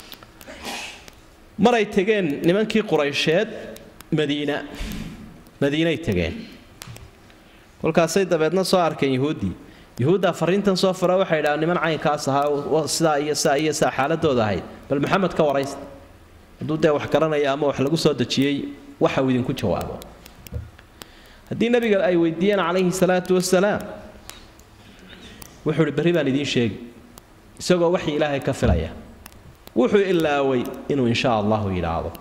maray tegeen nimankii quraysheed madiina madiinay tegeen kolkaasay dabeedna soo arkeen yuhuuddii yuhuuddaa fariintan soo fara waxay idhaha niman caynkaas ahaa sidaa iyo saa iyo saa xaaladooda ahayd bal maxamed ka waraysta hadduu dee wax garanaya ama wax lagu soo dejiyey waxa uu idinku jawaabo haddii nabiga ay weydiiyeen calayhi salaatu wasalaam wuxuu ihi berri baan idiin sheegi isagoo waxii ilaahay ka filaya wuxuu ilaaway inuu insha allahu yidhaahdo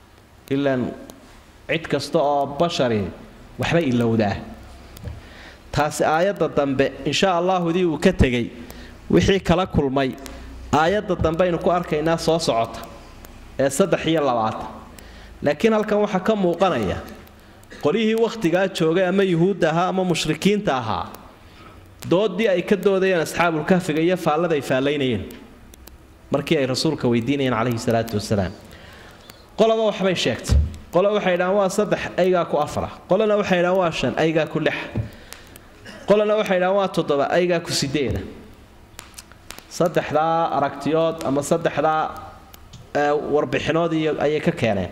ilaan cid kasta oo bashari waxba ilowdaa taasi aayadda dambe insha allaahudii uu ka tegey wixii kala kulmay aayadda dambe aynu ku arkaynaa soo socota ee saddex iyo labaatan laakiin halkan waxaa ka muuqanaya qolyihii wakhtigaa joogay ama yuhuudda ahaa ama mushrikiinta ahaa doodii ay ka doodayeen asxaabulkahfiga iyo faallada ay faallaynayeen markii ay rasuulka weydiinayeen calayhi salaatu wasalaam qolaba waxbay sheegtay qole waxay dhahaan waa saddex aygaa ku afara qolena waxay dhahaan waa shan aygaa ku lixa qolena waxay dhahaan waa toddoba aygaa ku sideeda saddexdaa aragtiyood ama saddexdaa warbixinood iyo ayay ka keeneen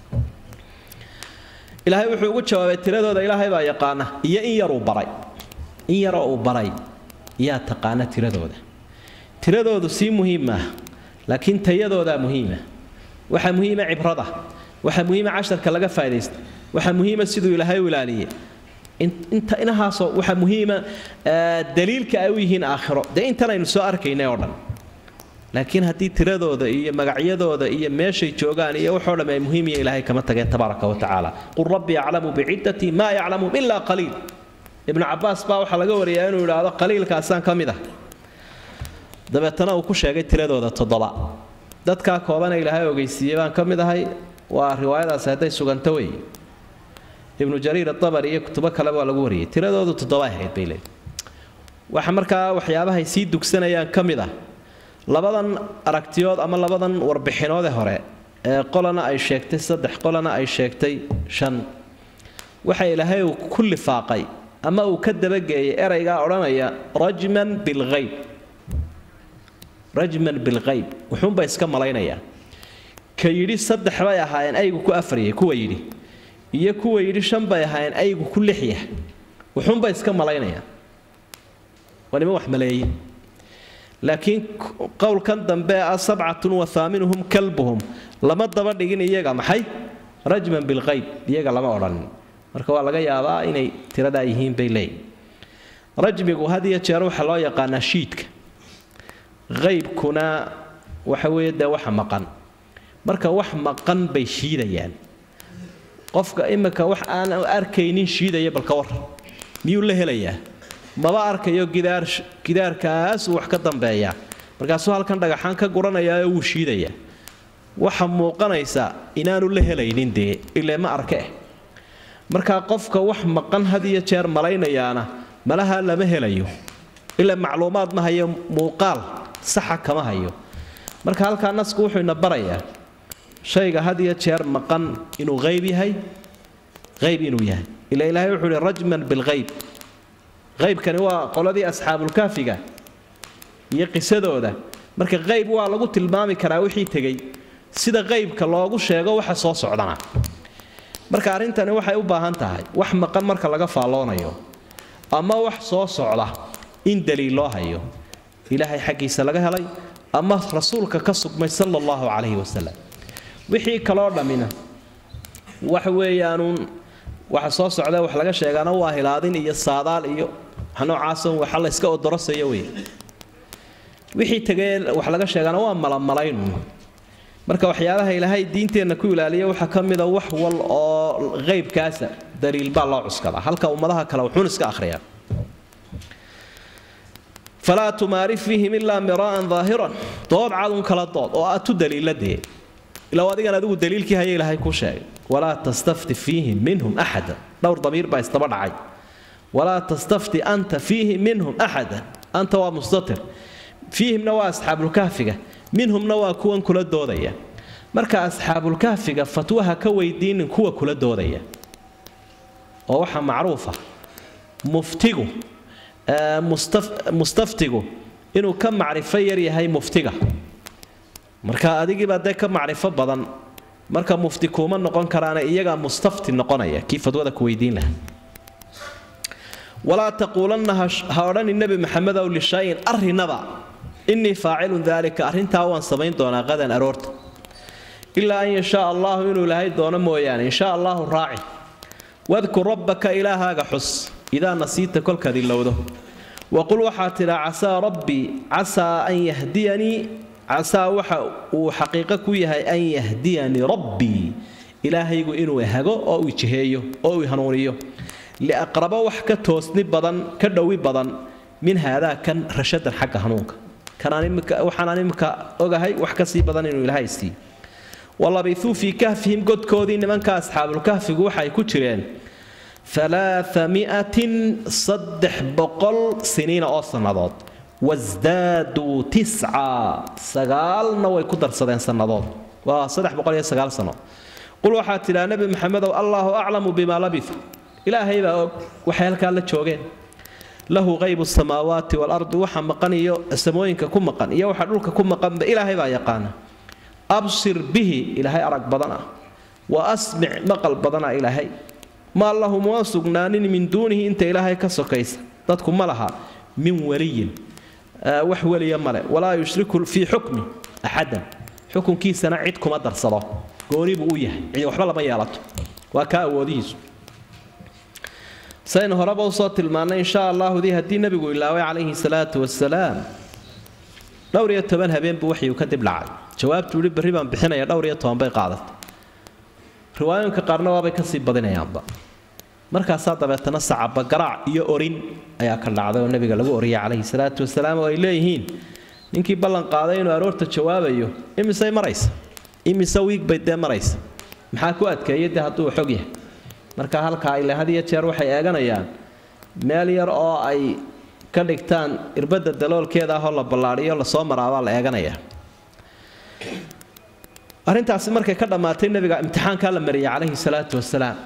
ilaahay wuxuu ugu jawaabay tiradooda ilaahay baa yaqaana iyo in yaruu baray in yaroo uu baray yaa taqaana tiradooda tiradoodu sii muhiim maaha laakiin tayadoodaa muhiima waxaa muhiima cibrada waxaa muhiima casharka laga faa'idaysta waxaa muhiima siduu ilaahay u ilaaliyey inta inahaasoo waxaa muhiima daliilka ay u yihiin aakhiro dee intan aynu soo arkaynay oo dhan laakiin haddii tiradooda iyo magacyadooda iyo meeshay joogaan iyo waxoo dhamm ay muhiim iyo ilaahay kama tageen tabaaraka wa tacaala qul rabbi yaclamu biciddati maa yaclamu ilaa qaliil ibnu cabaas baa waxaa laga wariyaa inuu idhaahdo qaliilkaasaan ka mid ah dabeetana uu ku sheegay tiradooda toddoba dadkaa koobana ilaahay ogeysiiyey baan ka mid ahay waa riwaayadaasi hadday suganto wey ibnu jariir atabari iyo kutubo kaleba waa lagu wariyey tiradoodu toddoba ahayd bay leeyihi waxa markaa waxyaabahay sii dugsanayaan ka mid ah labadan aragtiyood ama labadan warbixinoode hore ee qolana ay sheegtay saddex qolana ay sheegtay shan waxa ilaahay uu ku lifaaqay ama uu ka dabageeyay eraygaa odhanaya rajman bilhayb rajman bilhayb wuxuunba iska malaynayaa ka yidhi saddex bay ahaayeen aygu ku afaryay kuwa yidhi iyo kuwa yidhi shan bay ahaayeen aygu ku lixya wuxuunba iska malaynayaan waa niman wax maleeye laakiin qowlkan dambe ah sabcatun wa haaminuhum kalbuhum lama daba dhigin iyaga maxay rajman bilhayb iyaga lama odhanin marka waa laga yaabaa inay tiradaa yihiin bay leeyihin rajmigu had iyo jeer waxaa loo yaqaanaa shiidka qaybkuna waxa weeye dee waxa maqan marka wax maqan bay shiidayaan qofka imika wax aan arkaynin shiidaya balka war miyuu la helayaa maba arkayo gidaar gidaarkaasuu wax ka dambeeyaa markaasuu halkan dhagaxaan ka guranayaaoo wuu shiidayaa waxa muuqanaysa inaanu la helaynin dee ile ma arke eh markaa qofka wax maqan had iyo jeer malaynayaana malaha lama helayo ilaa macluumaad ma hayo muuqaal saxa kama hayo marka halkaa nasku wuxuu ina barayaa shayga had iyo jeer maqan inuu qayb yahay qayb inuu yahay ila ilaahay wuxuu ihi rajman bilghayb qaybkani waa qoladii asxaabulkaafiga iyo qisadooda marka qayb waa lagu tilmaami karaa wixii tegey sida qaybka loogu sheego waxa soo socdana marka arrintani waxay u baahan tahay wax maqan marka laga faalloonayo ama wax soo socda in daliil loo hayo ilaahay xaggiisa laga helay ama rasuulka ka sugmay sala allahu calayhi wasalam wixii kaloo dhammina waxa weeyaanuun waxa soo socda wax laga sheegaana waa hilaadin iyo saadaal iyo wax noocaasa waxa la iska odorosaya wey wixii tegee wax laga sheegaana waa malamalayn marka waxyaabaha ilaahay diinteenna ku ilaaliya waxaa ka mida wax wal oo qaybkaasa daliil baa loo cuskadaa halka ummadaha kale wuxuun iska akhriyaa falaa tumaari fiihim ilaa miraa'an daahiran dood cadun kala dood oo aad tu daliiladee ilaa adigan adigu daliilkii haya ilaahay ku sheegay walaa tastafti fiihim minhum axada dhowr damiir baa isdaba dhacay walaa tastafti anta fiihim minhum axada anta waa mustatir fiihimna waa asxaabulkahfiga minhumna waa kuwan kula doodaya marka asxaabulkahfiga fatwaha ka weydiinin kuwa kula doodaya oo waxaa macruufa muftigu mustaftigu inuu ka macrifo yar yahay muftiga marka adigiibaa dee ka macrifo badan marka mufti kuuma noqon karaana iyagaa mustafti noqonaya kii fadwada ku weydiin laha walaa taquulanna ha odhani nebi maxamedow lishayin arrinaba innii faacilun daalika arrintaa waan samayn doonaa qadan aroorta ilaa an yashaa allaahu inuu ilaahay doono mooyaane insha allaahu raaci wadkur rabbaka ilaahaaga xus idaa nasiita kolkaad ilowdo waqul waxaa tidhaa casaa rabbii casaa an yahdiyanii casaa waxa uu xaqiiqo ku yahay an yahdiyanii rabbii ilaahaygu inuu hago oo uu jiheeyo oo uu hanuuniyo liaqrabo wax ka toosni badan ka dhowi badan min haadaa kan rashadan xagga hanuunka waxaanaan imika ogahay wax kasii badan inuu ilaahay siiy walabithuu fii kahfihim godkoodii nimanka asxaabulkahfigu waxay ku jireen alaamiatin saddex boqol siniina oo sannadood wasdaaduu tisca sagaalna way ku darsadeen sannadood waa saddex boqol iyo sagaal sano qul waxaad tidhaa nebi maxamedow allaahu aclamu bimaa labitu ilaahay baa og waxay halkaa la joogeen lahu qaybu samaawaati waalardi waxa maqan iyo samooyinka ku maqan iyo waxa dhulka ku maqanba ilaahay baa yaqaana absir bihi ilaahay arag badan ah wa asmic maqal badana ilaahay maa lahu mua sugnaanin min duunihi inta ilaahay ka sokaysa dadku ma laha min waliyin wax weliya male walaa yushriku fii xukmi axadan xukunkiisana cid kuma darsado gooni buu u yahay cid waxba lama yeelato waa kaa awoodihiisu saynu horeba usoo tilmaannay insha allaahudii haddii nebigu ilaaway calayhi salaatu wasalaam dhowr iyo toban habeen buu waxyuu kadib dhacay jawaabtu yihi berri baan bixinaya dhowr iyo toban bay qaadatay riwaayooyinka qaarna waabay kasii badinayaanba markaasaa dabeetana sacaba garaac iyo orin ayaa ka dhacday oo nebiga lagu oriyay calayhi salaatu wasalaam oo ay leeyihiin ninkii ballan qaaday inuu aroorta jawaabayo imisay maraysa imise wiig bay dee maraysa maxaa ku adkeeyay dee hadduu xog yahay marka halkaa ile had iyo jeer waxay eeganayaan meel yar oo ay ka dhigtaan irbadda daloolkeeda ahoo la ballaadhiyo lasoo maraabaa la eeganayaa arrintaasi markay ka dhammaatay nebiga imtixaankaa la mariyay calayhi salaatu wasalaam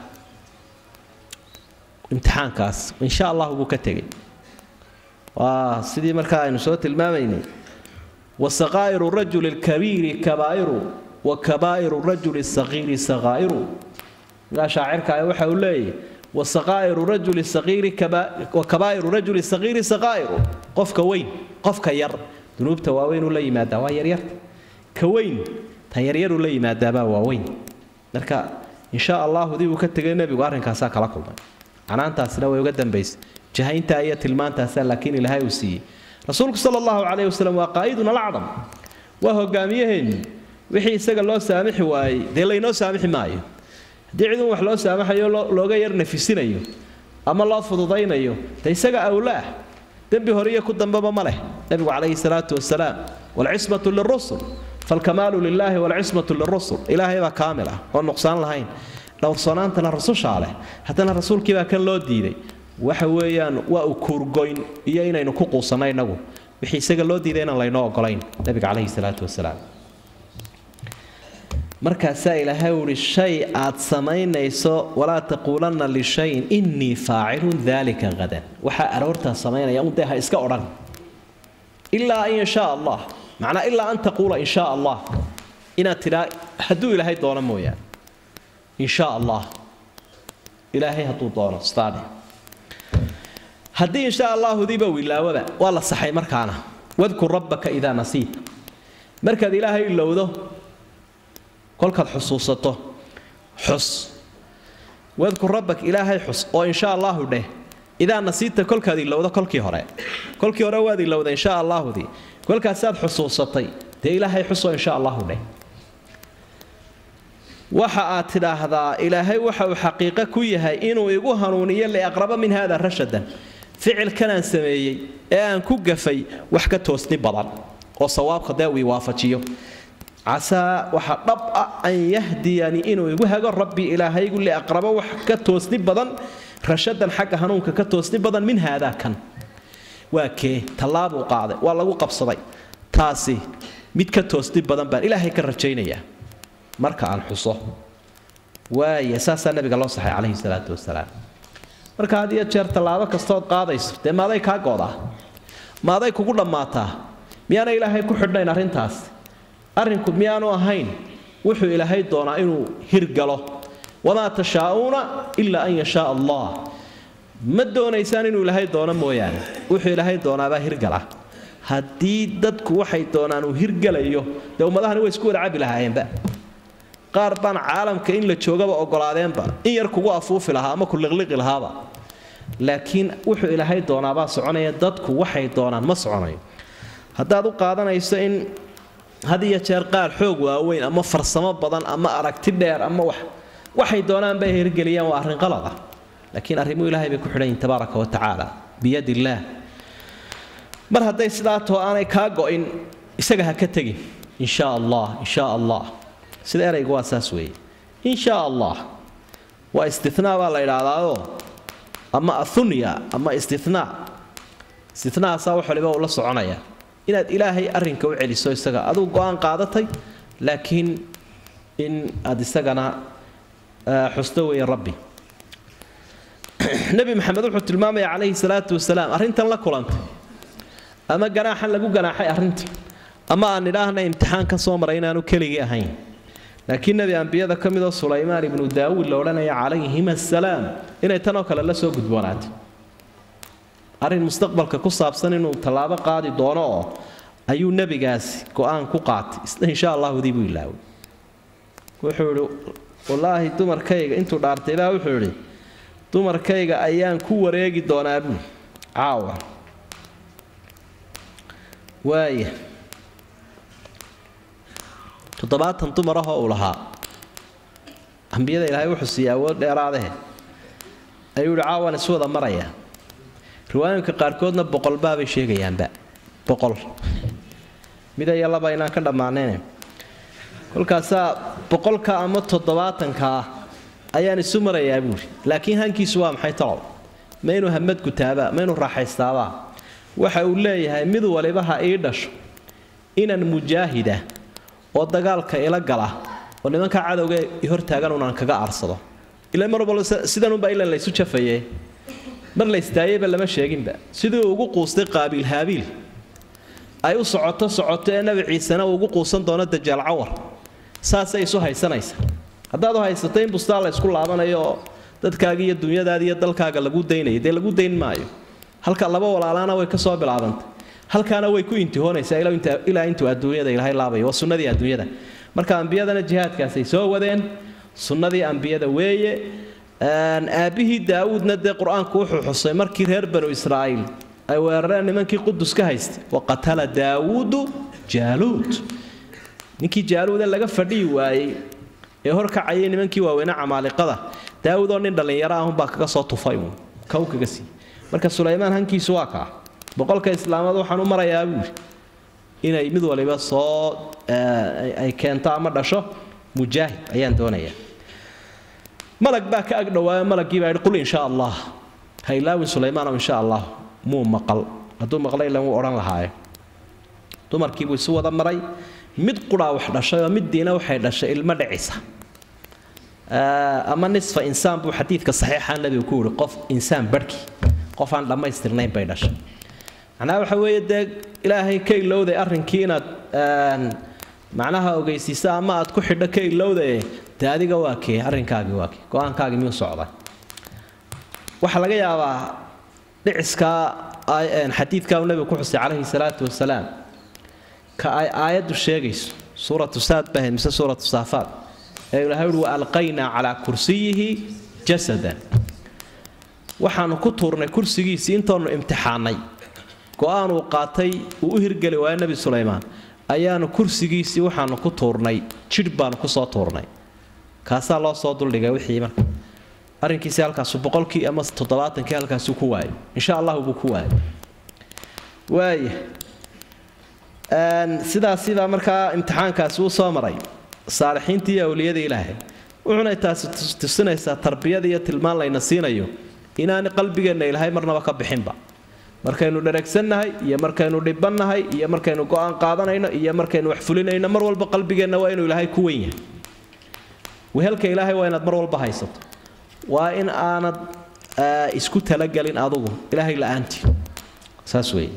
imtixaankaas insha allahu buu ka tegey waa sidii markaa aynu soo tilmaamaynay wasaqaa'iru rajuli lkabiiri kabaa'iru wa kabaa'iru rajuli saqiiri saqaa'iru markaa shaacirka waxa uu leeyahy wasaqaa'iru rajuli saqiiri wa kabaa'iru rajuli saqiiri saqaa'iru qofka weyn qofka yar dunuubta waaweyn uu la yimaadaa waa yaryarta ka weyn tan yaryaruu la yimaadaabaa waaweyn marka insha allahu dib uu ka tegay nebigu arrinkaasaa kala kulmay canaantaasina way uga dambaysay jahayntaa iyo tilmaantaasaa laakiin ilaahay uu siiyey rasuulku sala allahu calayhi wasalam waa qaa'iduna alacdam waa hogaamiyaheenni wixii isaga loo saamixi waayey dee laynoo saamixi maayo haddii cidun wax loo saamaxayo looga yar nafisinayo ama loo fududaynayo de isaga awla ah dembi hore iyo ku dambeba ma leh nebigu calayhi salaatu wasalaam waalcismatu lirusul falkamaalu lilaahi waalcismatu lirusul ilaahay baa kaamil ah oo nuqsaan lahayn dhowrsoonaantana rasushaa leh haddana rasuulkii baa kan loo diiday waxa weeyaan waa u kuurgoyn iyo inaynu ku quusanno innagu wixii isaga loo diiday inaan laynoo ogolayn nebiga calayhi salaatu wasalaam markaasaa ilaahay uhi shay aad samaynayso walaa taquulanna lishayin innii faacilun daalika hadan waxaa aroortaa samaynaya un dee ha iska odhan ilaa an yashaa allah macnaa ilaa an taquula in shaa allah inaad tidhaa hadduu ilaahay doono mooyaane in shaa allah ilaahay hadduu doono staadi haddii in shaa allahudiiba wilaawaba waa la saxay markaana wadkur rabbaka idaa nasiita markaad ilaahay ilowdo kolkaad xusuusato xus wadkur rabbak ilaahay xus oo insha allaahu dheh idaa nasiita kolkaad ilowdo kolkii hore kolkii hore waad ilowda insha allaahudii kolkaasaad xusuusatay dee ilaahay xusoo insha allahu dheh waxa aad tidhaahdaa ilaahay waxa uu xaqiiqo ku yahay inuu igu hanuuniyo liaqraba min hada rashadan ficilkanaan sameeyey ee aan ku gafay wax ka toosni badan oo sawaabka dee uu i waafajiyo casaa waxa dhab ah an yahdiyani inuu igu hago rabbi ilaahaygu liaqrabo wax ka toosni badan rashadan xagga hanuunka ka toosni badan min haadaa kan waa kee tallaabuu qaaday waa lagu qabsaday taasi mid ka toosni badan baan ilaahay ka rajaynayaa marka aan xuso waaya saasaa nabiga loo saxay calayhi salaatu wasalaam marka had iyo jeer tallaabo kastood qaadayso dee maaday kaa goodaa maaday kugu dhammaataa miyaana ilaahay ku xidhnayn arrintaas arrinku miyaanu ahayn wuxuu ilaahay doonaa inuu hirgalo wamaa tashaa'uuna ilaa an yashaa allah ma doonaysaan inuu ilaahay doono mooyaane wuxuu ilaahay doonaabaa hirgala haddii dadku waxay doonaan uu hirgalayo dee ummadahani way isku wada cabi lahaayeenba qaar baan caalamka in la joogaba ogolaadeenba in yar kugu afuufi lahaa ama ku liqliqi lahaaba laakiin wuxuu ilaahay doonaabaa soconaya dadku waxay doonaan ma soconayo haddaad u qaadanayso in had iyo jeer qaar xoog waaweyn ama farsamo badan ama aragti dheer ama wax waxay doonaan bay hirgeliyaan waa arrin qalad ah laakiin arrimuhu ilahay bay ku xidhan yihin tabaaraka wa tacaala biyad illaah mar hadday sidaa too aanay kaa go'in isaga ha ka tegin in shaa allah in shaa allah sida eraygu waa saas weeye in shaa allah waa istinaa baa la idhaahdaao ama athunya ama istinaa istinaasaa wax waliba uu la soconaya inaad ilaahay arrinka u celiso isaga aduu go-aan qaadatay laakiin in aad isagana xusto weeye rabbi nebi maxamed wuxuu tilmaamaya calayhi salaatu wasalaam arrintan la kulantay ama ganaaxan lagu ganaaxay arrinta ama aan idhaahna imtixaan ka soo maray inaanu keligii ahayn laakiin nebi ambiyada ka midoo sulaymaan ibnu daawuud la odhanaya calayhim assalaam inay tanoo kale la soo gudboonaatay arrin mustaqbalka ku saabsan inuu tallaabo qaadi doono oo ayuu nebigaasi go-aan ku qaatay insha allahudii buu ilaaway wuxuu idhi wallaahi dumarkayga intuu dhaartay baa wuxuu idhi dumarkayga ayaan ku wareegi doonaa buu caawa waaya toddobaatan dumar ahoo uu lahaa ambiyada ilaahay wuxuu siiyey awood dheeraadahe ayuu yihi caawan isu wada maraya riwaayinka qaarkoodna boqolbaabay sheegayaanba boqol mida iyo laba inaan ka dhammaanayn kolkaasaa boqolka ama toddobaatanka ah ayaan isu marayaa buuri laakiin hankiisu waa maxay talow ma inuu hamad gutaabaa ma inuu raaxaystaabaa waxa uu leeyahay mid waliba ha ii dhasho inan mujaahida oo dagaalka ila gala oo nimanka cadowga i hortaagan unaan kaga aarsado ila mar walba sidanunbaa ilan laysu jafaye mar laystaayeyba lama sheeginba sidii uu ugu quustay qaabiil haabiil ay u socoto socoto ee nabi ciisena uu ugu quusan doono dajaal cawar saasay isu haysanaysa haddaad u haysato in bustaan la ysku laabanayo oo dadkaaga iyo dunyadaada iyo dalkaaga lagu daynaya dee lagu dayn maayo halka laba walaalaana way ka soo bilaabantay halkaana way ku intihoonaysaa ilaa intuu adduunyada ilaahay laabayo waa sunnadii adduunyada marka ambiyadana jihaadkaasay soo wadeen sunnadii ambiyada weeye aabbihii daawuudna dee qur-aanku wuxuu xusay markii reer banu israa'iil ay weerareen nimankii qudus ka haystay wa qatala daawuudu jaaluud ninkii jaaluuda laga fadhiyi waayey ee horkacayay nimankii waaweyne camaaliqada daawud oo nin dhallinyaro ahunbaa kaga soo tufay uun kow kaga sii marka sulaymaan hankiisu waa kaa boqolka islaamad waxaan u marayaa buuri inay mid waliba soo ay keento ama dhasho mujaahid ayaan doonayaa malag baa ka agdhowaayo malagii baa yidhi qul insha allah ha ilaawin sulaymaanow insha allah muu maqal hadduu maqlay ilan wuu odhan lahaaye dumarkiibuu isu wada maray mid quraa wax dhashay oo middiina waxay dhashay ilmo dhicisa ama nisfa insaan buu xadiidka saxiixa nebigu ku yihi qof insaan barhkii qof aan dhammaystirnayn bay dhashay macnaha waxa weeye dee ilaahay ka ilowday arrinkii inaad macnaha ogeysiisa ama aad ku xidho ka ilowdaye dee adiga waa kee arrinkaagii waa kee go-aankaagii miyuu socday waxaa laga yaabaa dhiciskaa xadiidkaa uu nebigu ku xusay calayhi salaatu wasalaam ka ay aayaddu sheegayso suuratu saad bahayd mise suuratu saafaad ee ilahay uhi wa alqaynaa calaa kursiyihi jasadan waxaanu ku tuurnay kursigiisii intoonu imtixaanay go-aan uu qaatay uu u hirgeli waayo nebi sulaymaan ayaanu kursigiisii waxaanu ku tuurnay jidh baanu kusoo tuurnay kaasaa loo soo duldhigay wixii marka arrinkiisi halkaasu boqolkii ama toddobaatankii halkaasuu ku waayay insha allahu buu ku waayay waaya sidaasibaa markaa imtixaankaasi uu soo maray saalixiintii iyo awliyadii ilaahay wuxuuna taasi tusinaysaa tarbiyada iyo tilmaan layna siinayo inaan qalbigeenna ilaahay marnaba ka bixinba markaynu dheregsannahay iyo markaynu dhibannahay iyo markaynu go-aan qaadanayno iyo markaynu wax fulinayno mar walba qalbigeenna waa inuu ilaahay ku wen yahay wehelka ilaahay waa inaad mar walba haysato waa in aanad isku talagelin adugu ilaahay la-aantii saas weeye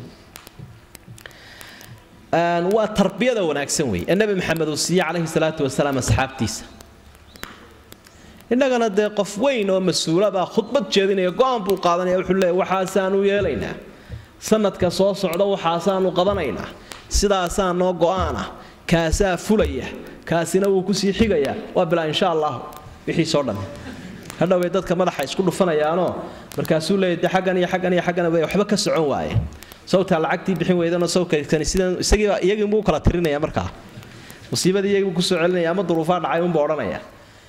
waa tarbiyada wanaagsan wey ee nebi maxamed uu siiye calayhi salaatu wasalaam asxaabtiisa innagana dee qof weyn oo mas-uulabaa khudbad jeedinaya go-aan buu qaadanaya wuxuu leeya waxaasaanu yeelaynaa sanadka soo socda waxaasaanu qabanaynaa sidaasaa noo go-aanah kaasaa fulaya kaasina wuu kusii xigayaa waa bilaa insha allah wixiisoo dhan hadhowbay dadka madaxa isku dhufanayaanoo markaasuu leeya de xaggan iyo xaggan iyo xaggan waxba ka socon waaye sawtaa lacagtii bixin weydano sawkani sidan isagiiba iyagiinbuu kala tirinaya markaa musiibadii iyagiibuu kusoo celinaya ama duruufaa dhacay unbuu odhanaya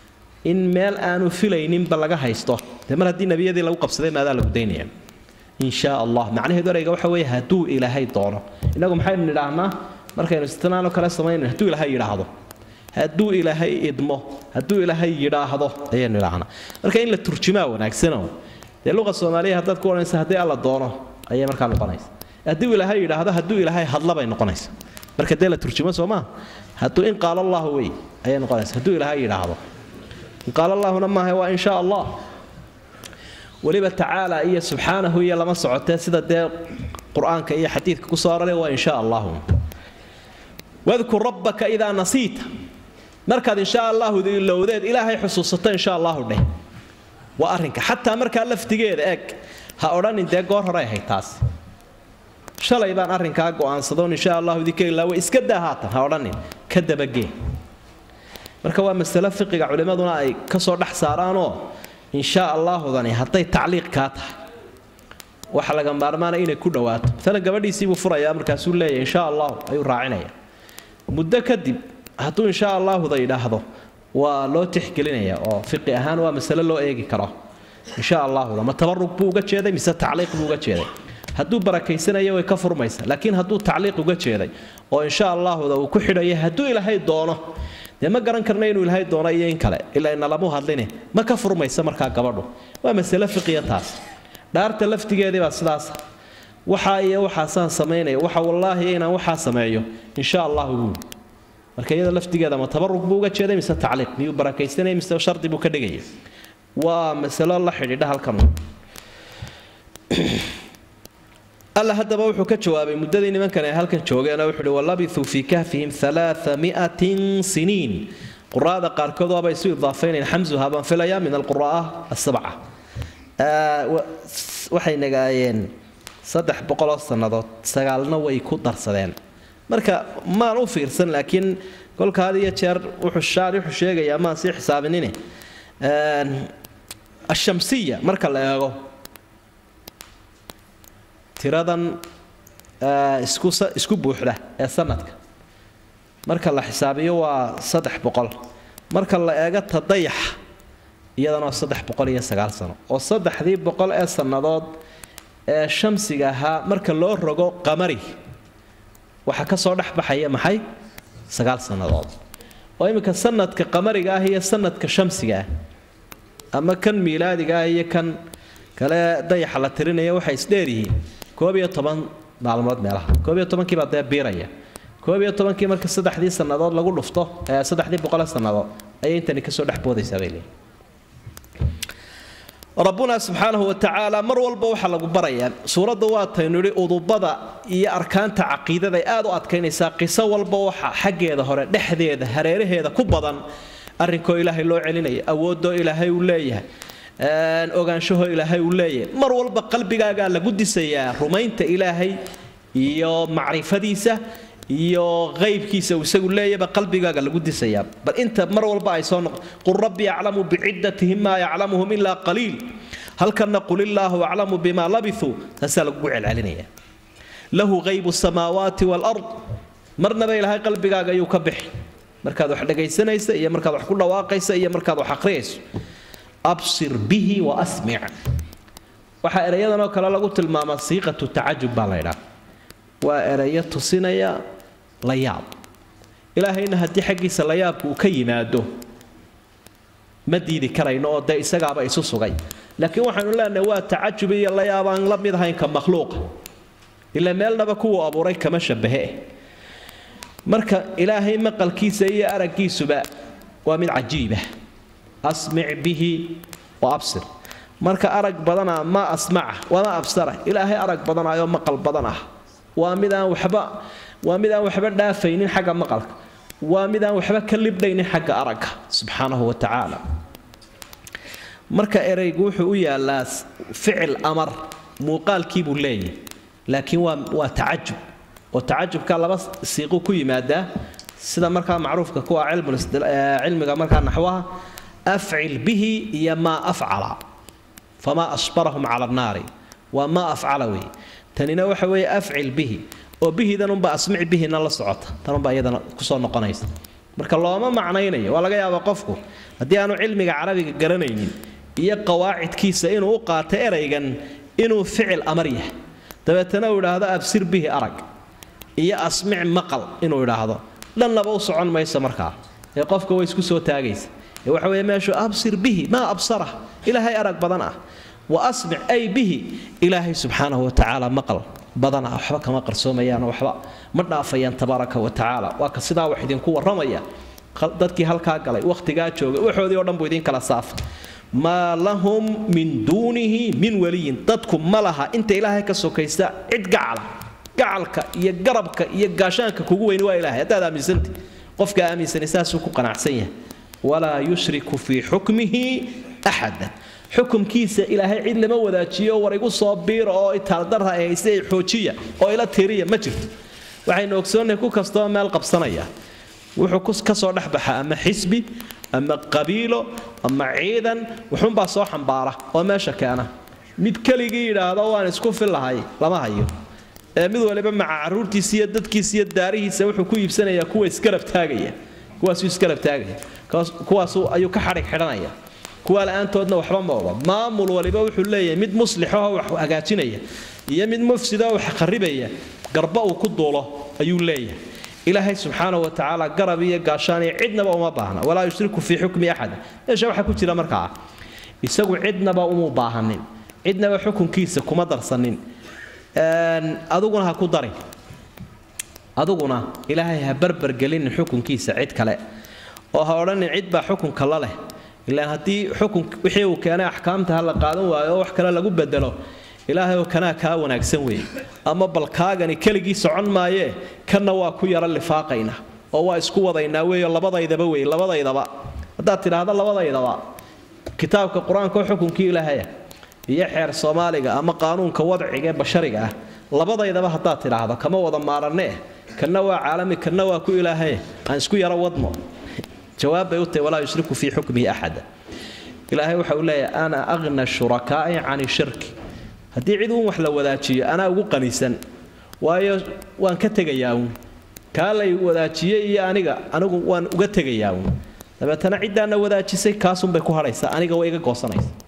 in meel aanu filayninba laga haysto dee mar haddii nebiyadii lagu qabsaday maadaa lagu daynaya in shaa allah macnaheedu ereyga waxa weeye hadduu ilaahay doono innagu maxaynu nidhaahnaa markaynu istinaanoo kale samaynayn hadduu ilaahay yidhaahdo hadduu ilaahay idmo hadduu ilaahay yidhaahdo ayaynu idhaahnaa marka in la turjumaa wanaagsano dee luqa soomaaliya haddaad ku odhanaysa haddii alla doono ayay markaa noqonaysa hadduu ilaahay yidhaahdo hadduu ilaahay hadla bay noqonaysa marka dee la turjumo soo maa hadduu in qaala allahu wey ayay noqonaysa hadduu ilaahay yidhaahdo in qaala allahuna maaha waa in shaa allah weliba tacaala iyo subxaanahu iyo lama socotee sida dee qur-aanka iyo xadiidka ku soo aroray waa in shaa allahu wadkur rabbaka idaa nasiita markaad insha allahu ilowdeed ilaahay xusuusato insha allahu dheh waa arrinka xataa markaa laftigeeda eeg ha odhanin dee goor hore ahayd taas shalay baan arrinkaa go'aansadoon insha allahu idinka ilaawe iska daa haatan ha odhanin ka dabagee marka waa masale fiqiga culimmaduna ay ka soo dhex saaraanoo insha allaahudani hadday tacliiq kaa tahay waxa laga maarmaana inay ku dhawaato maalan gabadhiisiibuu furayaa markaasuu leeyahy insha allahu ayuu raacinaya muddo kadib hadduu insha allaahuda yidhaahdo waa loo tixgelinaya oo fiqi ahaan waa masale loo eegi karo insha allaahuda ma tabarug buu uga jeeday mise tacliiq buu uga jeeday hadduu barakaysanayo way ka furmaysa laakiin hadduu tacliiq uga jeeday oo insha allaahuda uu ku xidhaya hadduu ilaahay doono dee ma garan karna inuu ilaahay doono iyo in kale ilaa inalamu hadline ma ka furmaysa markaa gabadhu waa masale fiqiya taas dhaarta laftigeedii baa sidaas waxaa iyo waxaasaan samaynaya waxa wallaahi inaan waxaa sameeyo insha allahu buuli marka iyada laftigeeda ma tabarug buu uga jeeday mise tacliiq miyuu barakaysanaya mise shardi buu ka dhigaya waa masalo la xidhiidha halkan alla haddaba wuxuu ka jawaabay muddadii nimankan ay halkan joogeenoo wuxuu uhi walabithuu fii kahfihim alaaa miatin siniin quraada qaarkood waaba isu idaafaynayn xamsuha baan filayaa min alqura'a asabca waxay nagaayeen saddex boqoloo sannadood sagaalna way ku darsadeen marka maan u fiirsan laakiin kolka had iyo jeer wuxuu shaari wuxuu sheegayaa maan sii xisaabinine ashamsiya marka la eego tiradan isku isku buuxda ee sanadka marka la xisaabiyo waa saddex boqol marka la eego tadayaxa iyadana waa saddex boqol iyo sagaal sano oo saddexdii boqol ee sannadood ee shamsiga ahaa marka loo rogo qamari waxaa ka soo dhex baxaya maxay sagaal sannadood oo iminka sanadka qamariga ah iyo sanadka shamsiga ah ama kan miilaadiga ah iyo kan kale dayaxa la tirinaya waxay isdheeryihiin koob iyo toban maalmood meelaha koob iyo tobankiibaa dee biiraya koob iyo tobankii marka saddexdii sannadood lagu dhufto saddexdii boqole sannadood ayay intani kasoo dhex boodaysaa bay leeyihin rabbuna subxaanahu watacaala mar walba waxaa lagu barayaa suuradda waataynu idhi udubada iyo arkaanta caqiidada ay aad u adkaynaysaa qiso walba waxa xaggeeda hore dhexdeeda hareeraheeda ku badan arrinkoo ilaahay loo celinaya awoodoo ilaahay uu leeyahay ogaanshahoo ilaahay uu leeyahay mar walba qalbigaagaa lagu disayaa rumaynta ilaahay iyo macrifadiisa iyo qaybkiisa uu isagu leeyaba qalbigaaga lagu disayaa bal inta mar walba ay soo noqo qul rabbi aclamu bicidatihim maa yaclamuhum ilaa qaliil halkanna qul illaahu aclamu bima labithuu taasaa lagugu celcelinaya lahu qaybu samaawaati waalard marnaba ilaahay qalbigaaga ayuu ka bixi markaad wax dhagaysanaysa iyo markaad wax ku dhawaaqaysa iyo markaad wax aqriyayso absir bihi wa asmic waxaa erayadanoo kale lagu tilmaamaa siiqatu tacajub baa la ydhaa waa erayo tusinaya la yaab ilaahayna haddii xaggiisa la yaabku uu ka yimaado ma diidi karayno oo dee isagaaba isu sugay laakiin waxaanu leenahay waa tacajub iyo la yaab aan la mid ahayn ka makhluuqa ila meelnaba kuwuu abuuray kama shabahe marka ilaahay maqalkiisa iyo araggiisuba waa mid cajiiba asmic bihi wa absir marka arag badana ma asmaca wama absara ilaahay arag badanaayoo maqal badan ah waa mid aan waxba waa mid aan waxba dhaafaynin xagga maqalka waa mid aan waxba ka libdhaynin xagga aragga subxaanahu wa tacaala marka ereygu wuxuu u yaalaa ficil amar muuqaalkii buu leeyahay laakiin waa waa tacajub oo tacajubka laba siiqu ku yimaadaa sida markaa macruufka kuwa cilmiga markaa naxwaha afcil bihi iyo maa afcala famaa asbarahum cala annaari waa maa afcala weeye tanina waxa weeye afcil bihi oo bihidanunba asmic bihina la socota tanunbaa iyadana kusoo noqonaysa marka looma macnaynayo waa laga yaabaa qofku haddii aanu cilmiga carabiga garanaynin iyo qawaacidkiisa inuu u qaato eraygan inuu ficil amar yahay dabeetana uu idhaahdo absir bihi arag iyo asmic maqal inuu idhaahdo dhannaba u socon maysa markaa ee qofka way isku soo taagaysa ee waxa weeye meeshu absir bihi maa absara ilaahay arag badan ah wa asmic ay bihi ilaahay subxaanahu watacaala maqal badan ah waxba kama qarsoomayaan waxba ma dhaafayaan tabaaraka wa tacaala waa ka sidaa wax idinku warramaya dadkii halkaa galay wakhtigaa joogay waxoodii oo dhan buu idin kala saafay maa lahum min duunihi min waliyin dadku ma laha inta ilaahay ka sokaysta cid gacala gacalka iyo garabka iyo gaashaanka kugu weyni waa ilaahay haddaad aaminsanta qofka aaminsani saasuu ku qanacsan yahay walaa yushriku fii xukmihi axada xukumkiisa ilaahay cid lama wadaajiyo war igu soo biira oo itaaldarra ay hayse xoojiya oo ila tiriya ma jirto waxaynu ogsoonnahay ku kastoo meel qabsanaya wuxuu ka soo dhexbaxa ama xisbi ama qabiilo ama ciidan wuxuunbaa soo xambaara oo meesha keena mid keligii yidhaahdo waan isku fillahay lama hayo ee mid waliba maca caruurtiisa iyo dadkiisa iyo daarihiisa wuxuu ku iibsanayaa kuwa isgarab taagaya kuwaasuu isgarab taagaya kuwaasu ayuu ka xadhig xidhanaya kuwa la-aantoodna waxba ma oga maamul waliba wuxuu leeyahay mid muslixoo wax hagaajinaya iyo mid mufsidoo wax kharibaya garba uu ku duulo ayuu leeyahay ilaahay subxaana wa tacaala garab iyo gaashaan iyo cidnaba uma baahna walaa yushriku fii xukmi axada meesha waxaa ku jira markaa isagu cidnaba umu baahanin cidnaba xukunkiisa kuma darsanin adiguna ha ku darin adiguna ilaahay ha barbargelinin xukunkiisa cid kale oo ha odhanin cid baa xukunka la leh ilaan haddii xukun wixii uu keenay axkaamta ha la qaadan waayo oo wax kale lagu bedelo ilaahay oo kanaa kaa wanaagsan weeye ama balkaagani keligii socon maayee kanna waa ku yaro lifaaqayna oo waa isku wadaynaa weeyo labadaydaba wey labadaydaba haddaad tidhaahdo labadaydaba kitaabka qur-aanka oo xukunkii ilaahaya iyo xeer soomaaliga ama qaanuunka wadciga ee bashariga ah labadaydaba haddaad tidhaahdo kama wada maaranee kanna waa caalami kanna waa ku ilaahaye aan isku yaro wadno jawaab bay u tahay walaa yushriku fii xukmihi axada ilaahay waxa uu leeyahay ana aqna shurakaa'i cani shirki haddii cid uun wax la wadaajiyo anaa ugu qanisan waayo waan ka tegayaa uun kaa lay wadaajiyey iyo aniga anigu waan uga tegayaa uun dabeetana ciddaana wadaajisay kaasunbay ku hadhaysaa aniga way iga goosanaysa